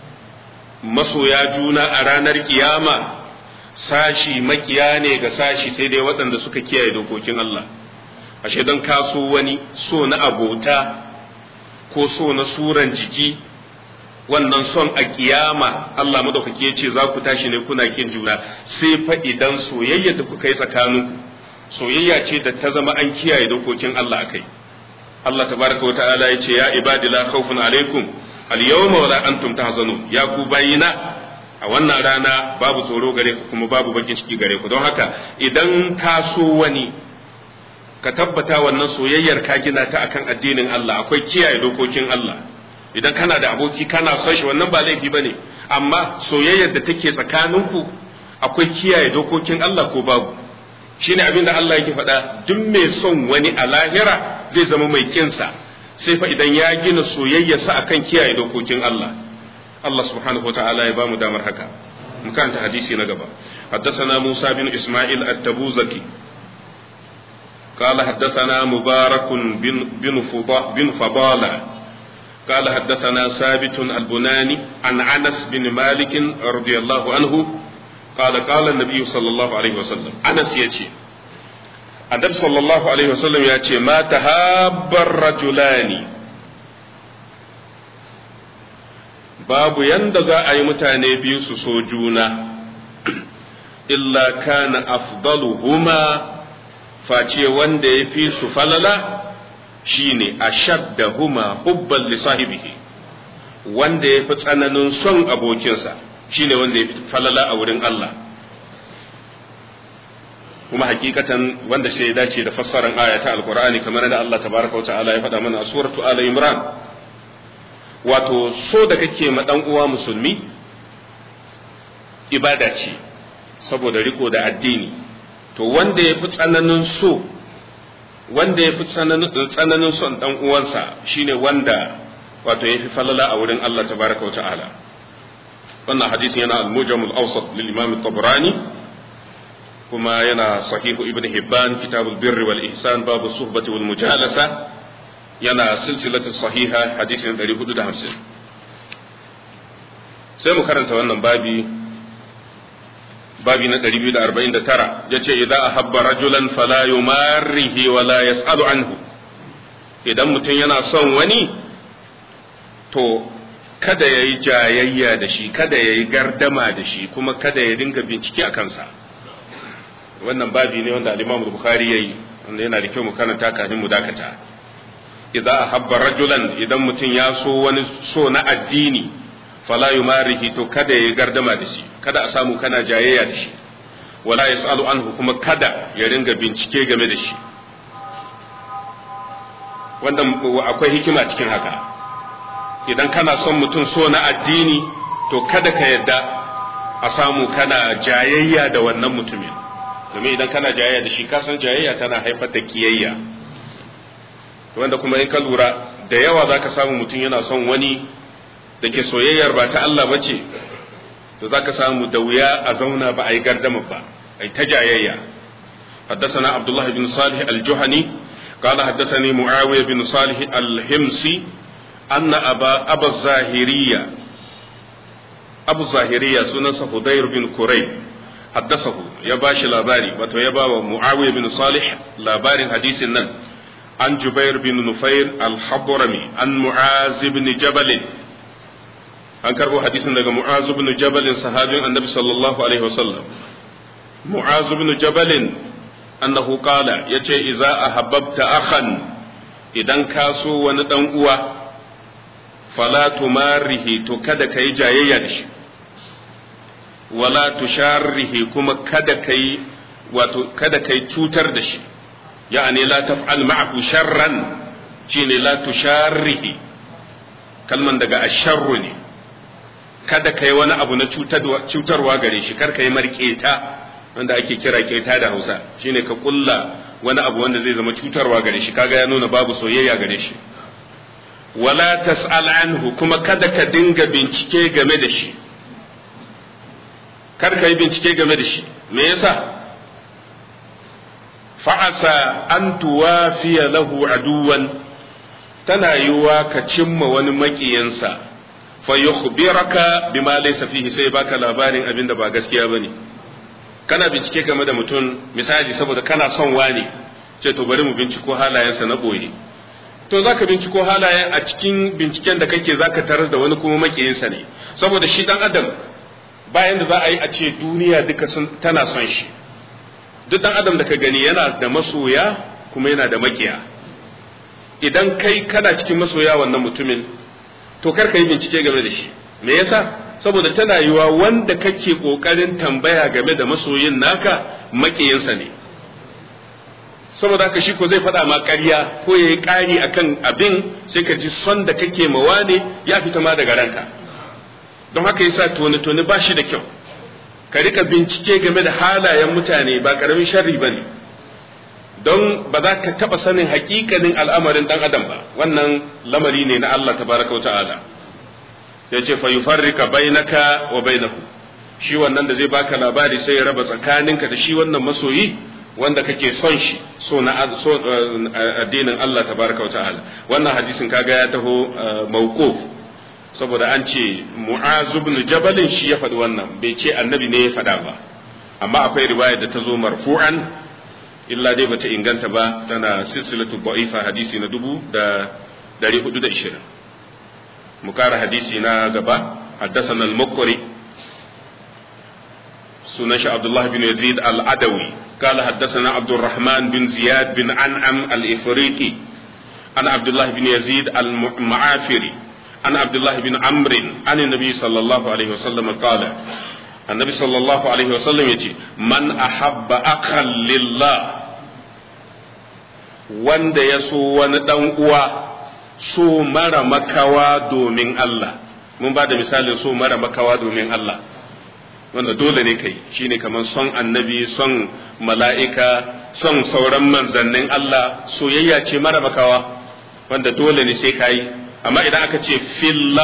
masoya juna a ranar kiyama sashi makiya ne ga sashi sai dai waɗanda suka kiyaye dokokin Allah ashe don kaso wani so na abota ko so na suran jiki wannan son a kiyama Allah madaukaki ya ce za ku tashi ne kuna kin juna sai fa idan soyayya da kuka yi tsakaninku soyayya ce da ta zama an kiyaye dokokin Allah akai Allah tabaraka wa ta'ala ya ce ya ibadi la khawfun alaikum al-yawma wala antum tahzanun ya ku bayina a wannan rana babu tsoro gare ku kuma babu bakin ciki gare ku don haka idan ka so wani ka tabbata wannan soyayyar ka gina ta akan addinin Allah akwai kiyaye dokokin Allah idan kana da aboki kana son shi wannan ba laifi bane amma soyayyar da take tsakaninku akwai kiyaye dokokin Allah ko babu shine abin da Allah yake faɗa duk mai son wani a lahira zai zama mai kinsa sai fa idan ya gina soyayyarsa akan kiyaye dokokin Allah Allah subhanahu wa ta'ala ya bamu damar haka mu karanta hadisi na gaba حدثنا موسى بن إسماعيل التبوزكي قال حدثنا مبارك بن بن بن فضالة قال حدثنا ثابت البناني عن أنس بن مالك رضي الله عنه qala qala an-nabi sallallahu alaihi wasallam Anas yace Annabi sallallahu alaihi wasallam ya ce ma tahabbar rajulani babu yanda za a yi mutane biyu su so juna illa kana afdaluhuma face wanda ya fi su falala shine ashaddahuma hubban li sahibihi wanda ya fi tsananin son abokinsa shine wanda ya fi falala a wurin Allah kuma hakikatan wanda sai ya dace da fassarar aya ta alqur'ani kamar da Allah tabaraka wa ta'ala ya faɗa mana a suratu ala imran wato so da kake ma dan uwa musulmi ibada ce saboda riko da addini to wanda ya fi tsananin so wanda ya fi tsananin son dan uwansa shine wanda wato ya fi falala a wurin Allah tabaraka wa ta'ala wannan hadisin yana al-mujam al-awsat lil imam at-tabrani kuma yana sahihu ibn hibban kitabul birri wal ihsan babu suhbati wal mujalasa yana silsilatu sahiha hadisin 450 sai mu karanta wannan babi babi na 249 yace idza ahabba rajulan fala yumarrihi wa la yasalu anhu idan mutum yana son wani to kada ya yi jayayya da shi kada ya yi gardama da shi kuma kada ya dinga bincike a kansa wannan babi ne wanda al-Imam Bukhari yayi wanda yana da kyau mu karanta kafin mu dakata idza ahabba rajulan idan mutum ya so wani so na addini fala yumarihi to kada ya gardama da shi kada a samu kana jayayya da shi wala yasalu anhu kuma kada ya ringa bincike game da shi wanda akwai hikima cikin haka idan kana son mutum so na addini to kada ka yadda a samu kana jayayya da wannan mutumin domin idan kana jayayya da shi kasan jayayya tana haifar da kiyayya wanda kuma in ka lura da yawa za ka samu mutum yana son wani da ke soyayyar ba ta Allah ba ce to za ka samu da wuya a zauna ba a yi gardama ba a ta jayayya حدثنا عبد الله بن صالح الجهني قال حدثني معاوية بن صالح الهمسي أن أبا أبا الزاهرية أبو الزاهرية سنن فضير بن كريب حدثه يباش لاباري وتو يبا معاوية بن صالح لابار حديث النن عن جبير بن نفير الحضرمي عن معاذ بن جبل an karbo hadisin daga mu'az ibn jabal sahabin annabi sallallahu alaihi wasallam mu'az ibn jabal annahu qala yace idza ahabbta akhan idan ka so wani dan uwa fala tumarihi to kada kai jayayya da shi wala tusharrihi kuma kada kai wato kada kai cutar da shi ya'ani la taf'al ma'ahu sharran shine la tusharrihi kalman daga asharru ne kada kai wani abu na cutarwa gare shi kar kai marketa wanda ake kira keta da Hausa shine ka kulla wani abu wanda zai zama cutarwa gare shi kaga ya nuna babu soyayya gare shi wala tas'al anhu kuma kada ka dinga bincike game da shi kar ka yi bincike game da shi me yasa fa'asa an tuwafiya lahu aduwan tana yiwuwa ka cimma wani maƙiyansa fa yukhbiraka bima laysa fihi sai baka labarin abin da ba gaskiya bane kana bincike game da mutum misali saboda kana son wani ce to bari mu binciko halayensa na boye to zaka binciko halayen a cikin binciken da kake zaka tarar da wani kuma makiyinsa ne saboda shi dan adam bayan da za a yi a ce duniya duka sun tana son shi duk dan adam da ka gani yana da masoya kuma yana da makiya idan kai kana cikin masoya wannan mutumin to kar ka yi bincike game da shi me yasa saboda tana yiwa wanda kake kokarin tambaya game da masoyin naka makiyinsa ne saboda haka shi ko zai faɗa ma ƙarya ko ya yi ƙari akan abin sai ka ji son da kake mawa ne ya fita ma daga ranka don haka yasa tone-tone ba shi da kyau ka rika bincike game da halayen mutane ba ƙaramin sharri ba ne don ba za ka taɓa sanin hakikanin al'amarin ɗan adam ba wannan lamari ne na Allah tabaraka wa ta'ala ya ce fa yufarrika bainaka wa bainahu shi wannan da zai baka labari sai ya raba tsakaninka da shi wannan masoyi wanda kake son shi so na so addinin Allah tabaraka wa ta'ala wannan hadisin kaga ya taho mawquf saboda an ce mu'az ibn jabalin shi ya faɗi wannan bai ce annabi ne ya faɗa ba amma akwai riwaya da ta zo marfu'an illa dai bata inganta ba tana silsilatu da'ifa hadisi na dubu da dari hudu da ishirin mu kara hadisi na gaba حدثنا المقري سنش عبد الله بن يزيد العدوي قال حدثنا عبد الرحمن بن زياد بن أنعم الإفريقي عن عبد الله بن يزيد المعافري عن عبد الله بن عمرو عن النبي صلى الله عليه وسلم قال النبي صلى الله عليه وسلم يجي من أحب أخا لله wanda ya so wani ɗan uwa so mara makawa domin Allah mun ba da misalin so mara makawa domin Allah wanda dole ne kai shine kamar son annabi son mala'ika son sauran manzannin Allah soyayya ce mara makawa wanda dole ne sai kayi amma idan aka ce filla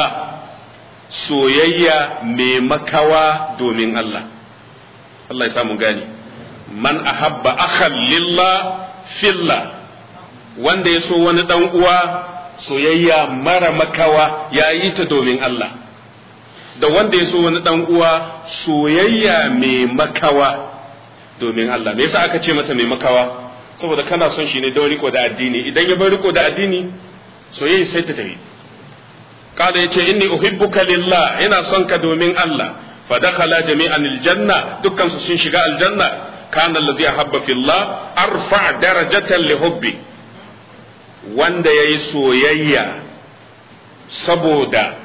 soyayya mai makawa domin Allah Allah ya samu gani man ahabba akhan lillah filla wanda ya so wani dan uwa soyayya mara makawa ya yi ta domin Allah da wanda ya so wani dan uwa soyayya mai makawa domin Allah me yasa aka ce mata mai makawa saboda kana son shi ne don riko da addini idan ya bar riko da addini soyayya sai ta tafi kada yace inni uhibbuka lillah ina son ka domin Allah fa dakhala jami'an aljanna dukkan su sun shiga aljanna kana allazi ahabba fillah arfa darajatan li hubbi wanda yayi soyayya saboda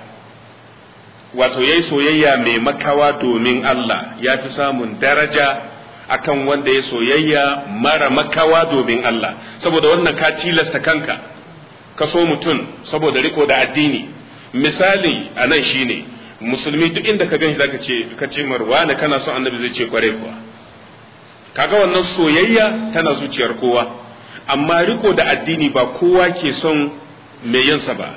wato yayi soyayya mai makawa domin Allah ya fi samun daraja akan wanda ya soyayya mara makawa domin Allah saboda wannan ka tilasta kanka ka so mutum saboda riko da addini misali a nan shine musulmi duk inda ka ganshi zaka ce ka ce marwa ne kana son annabi zai ce kware kuwa kaga wannan soyayya tana zuciyar kowa amma riko da addini ba kowa ke son mai yinsa ba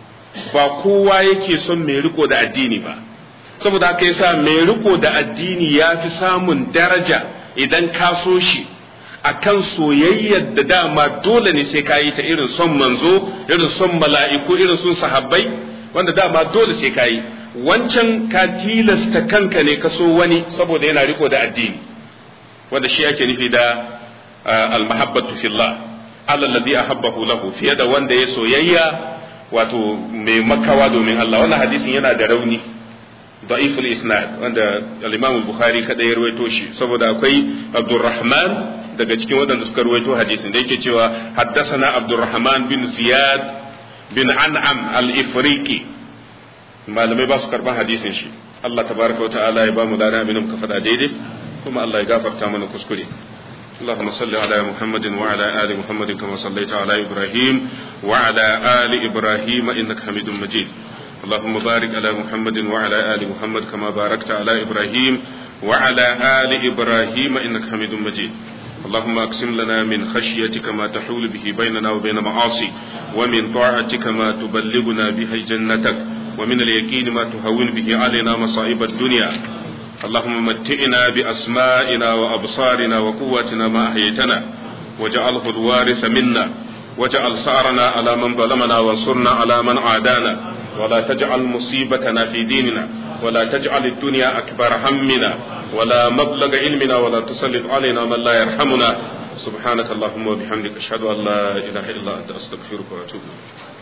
ba kowa yake son mai riko da addini ba saboda haka yasa mai riko da addini ya fi samun daraja idan ka so shi akan soyayyar da dama dole ne sai ka yi ta irin son manzo irin son mala'iku irin son sahabbai wanda dama dole sai ka yi wancan ka tilasta kanka ne ka so wani saboda yana riko da addini wanda shi ake nufi da almahabbatu fillah Allah ladhi ahabbahu lahu fiye da wanda ya soyayya wato mai makawa domin Allah wannan hadisin yana da rauni ضعيف الاسناد wanda al-Imam al-Bukhari kada ya ruwaito shi saboda akwai Abdurrahman daga cikin waɗanda suka ruwaito hadisin da yake cewa haddathana Abdurrahman bin Ziyad bin An'am al-Ifriqi malamai ba su karban hadisin shi Allah tabaraka wa ta'ala ya ba mu lana abin muka faɗa daidai kuma Allah ya gafarta mana kuskure اللهم صل على محمد وعلى آل محمد كما صليت على إبراهيم وعلى آل إبراهيم إنك حميد مجيد اللهم بارك على محمد وعلى آل محمد كما باركت على إبراهيم وعلى آل إبراهيم إنك حميد مجيد اللهم أقسم لنا من خشيتك ما تحول به بيننا وبين معاصي ومن طاعتك ما تبلغنا به جنتك ومن اليقين ما تهون به علينا مصائب الدنيا اللهم متئنا بأسمائنا وأبصارنا وقوتنا ما أحييتنا واجعله الوارث منا واجعل سعرنا على من ظلمنا وانصرنا على من عادانا ولا تجعل مصيبتنا في ديننا ولا تجعل الدنيا أكبر همنا ولا مبلغ علمنا ولا تسلط علينا من لا يرحمنا سبحانك اللهم وبحمدك أشهد أن لا إله إلا أنت أستغفرك وأتوب إليك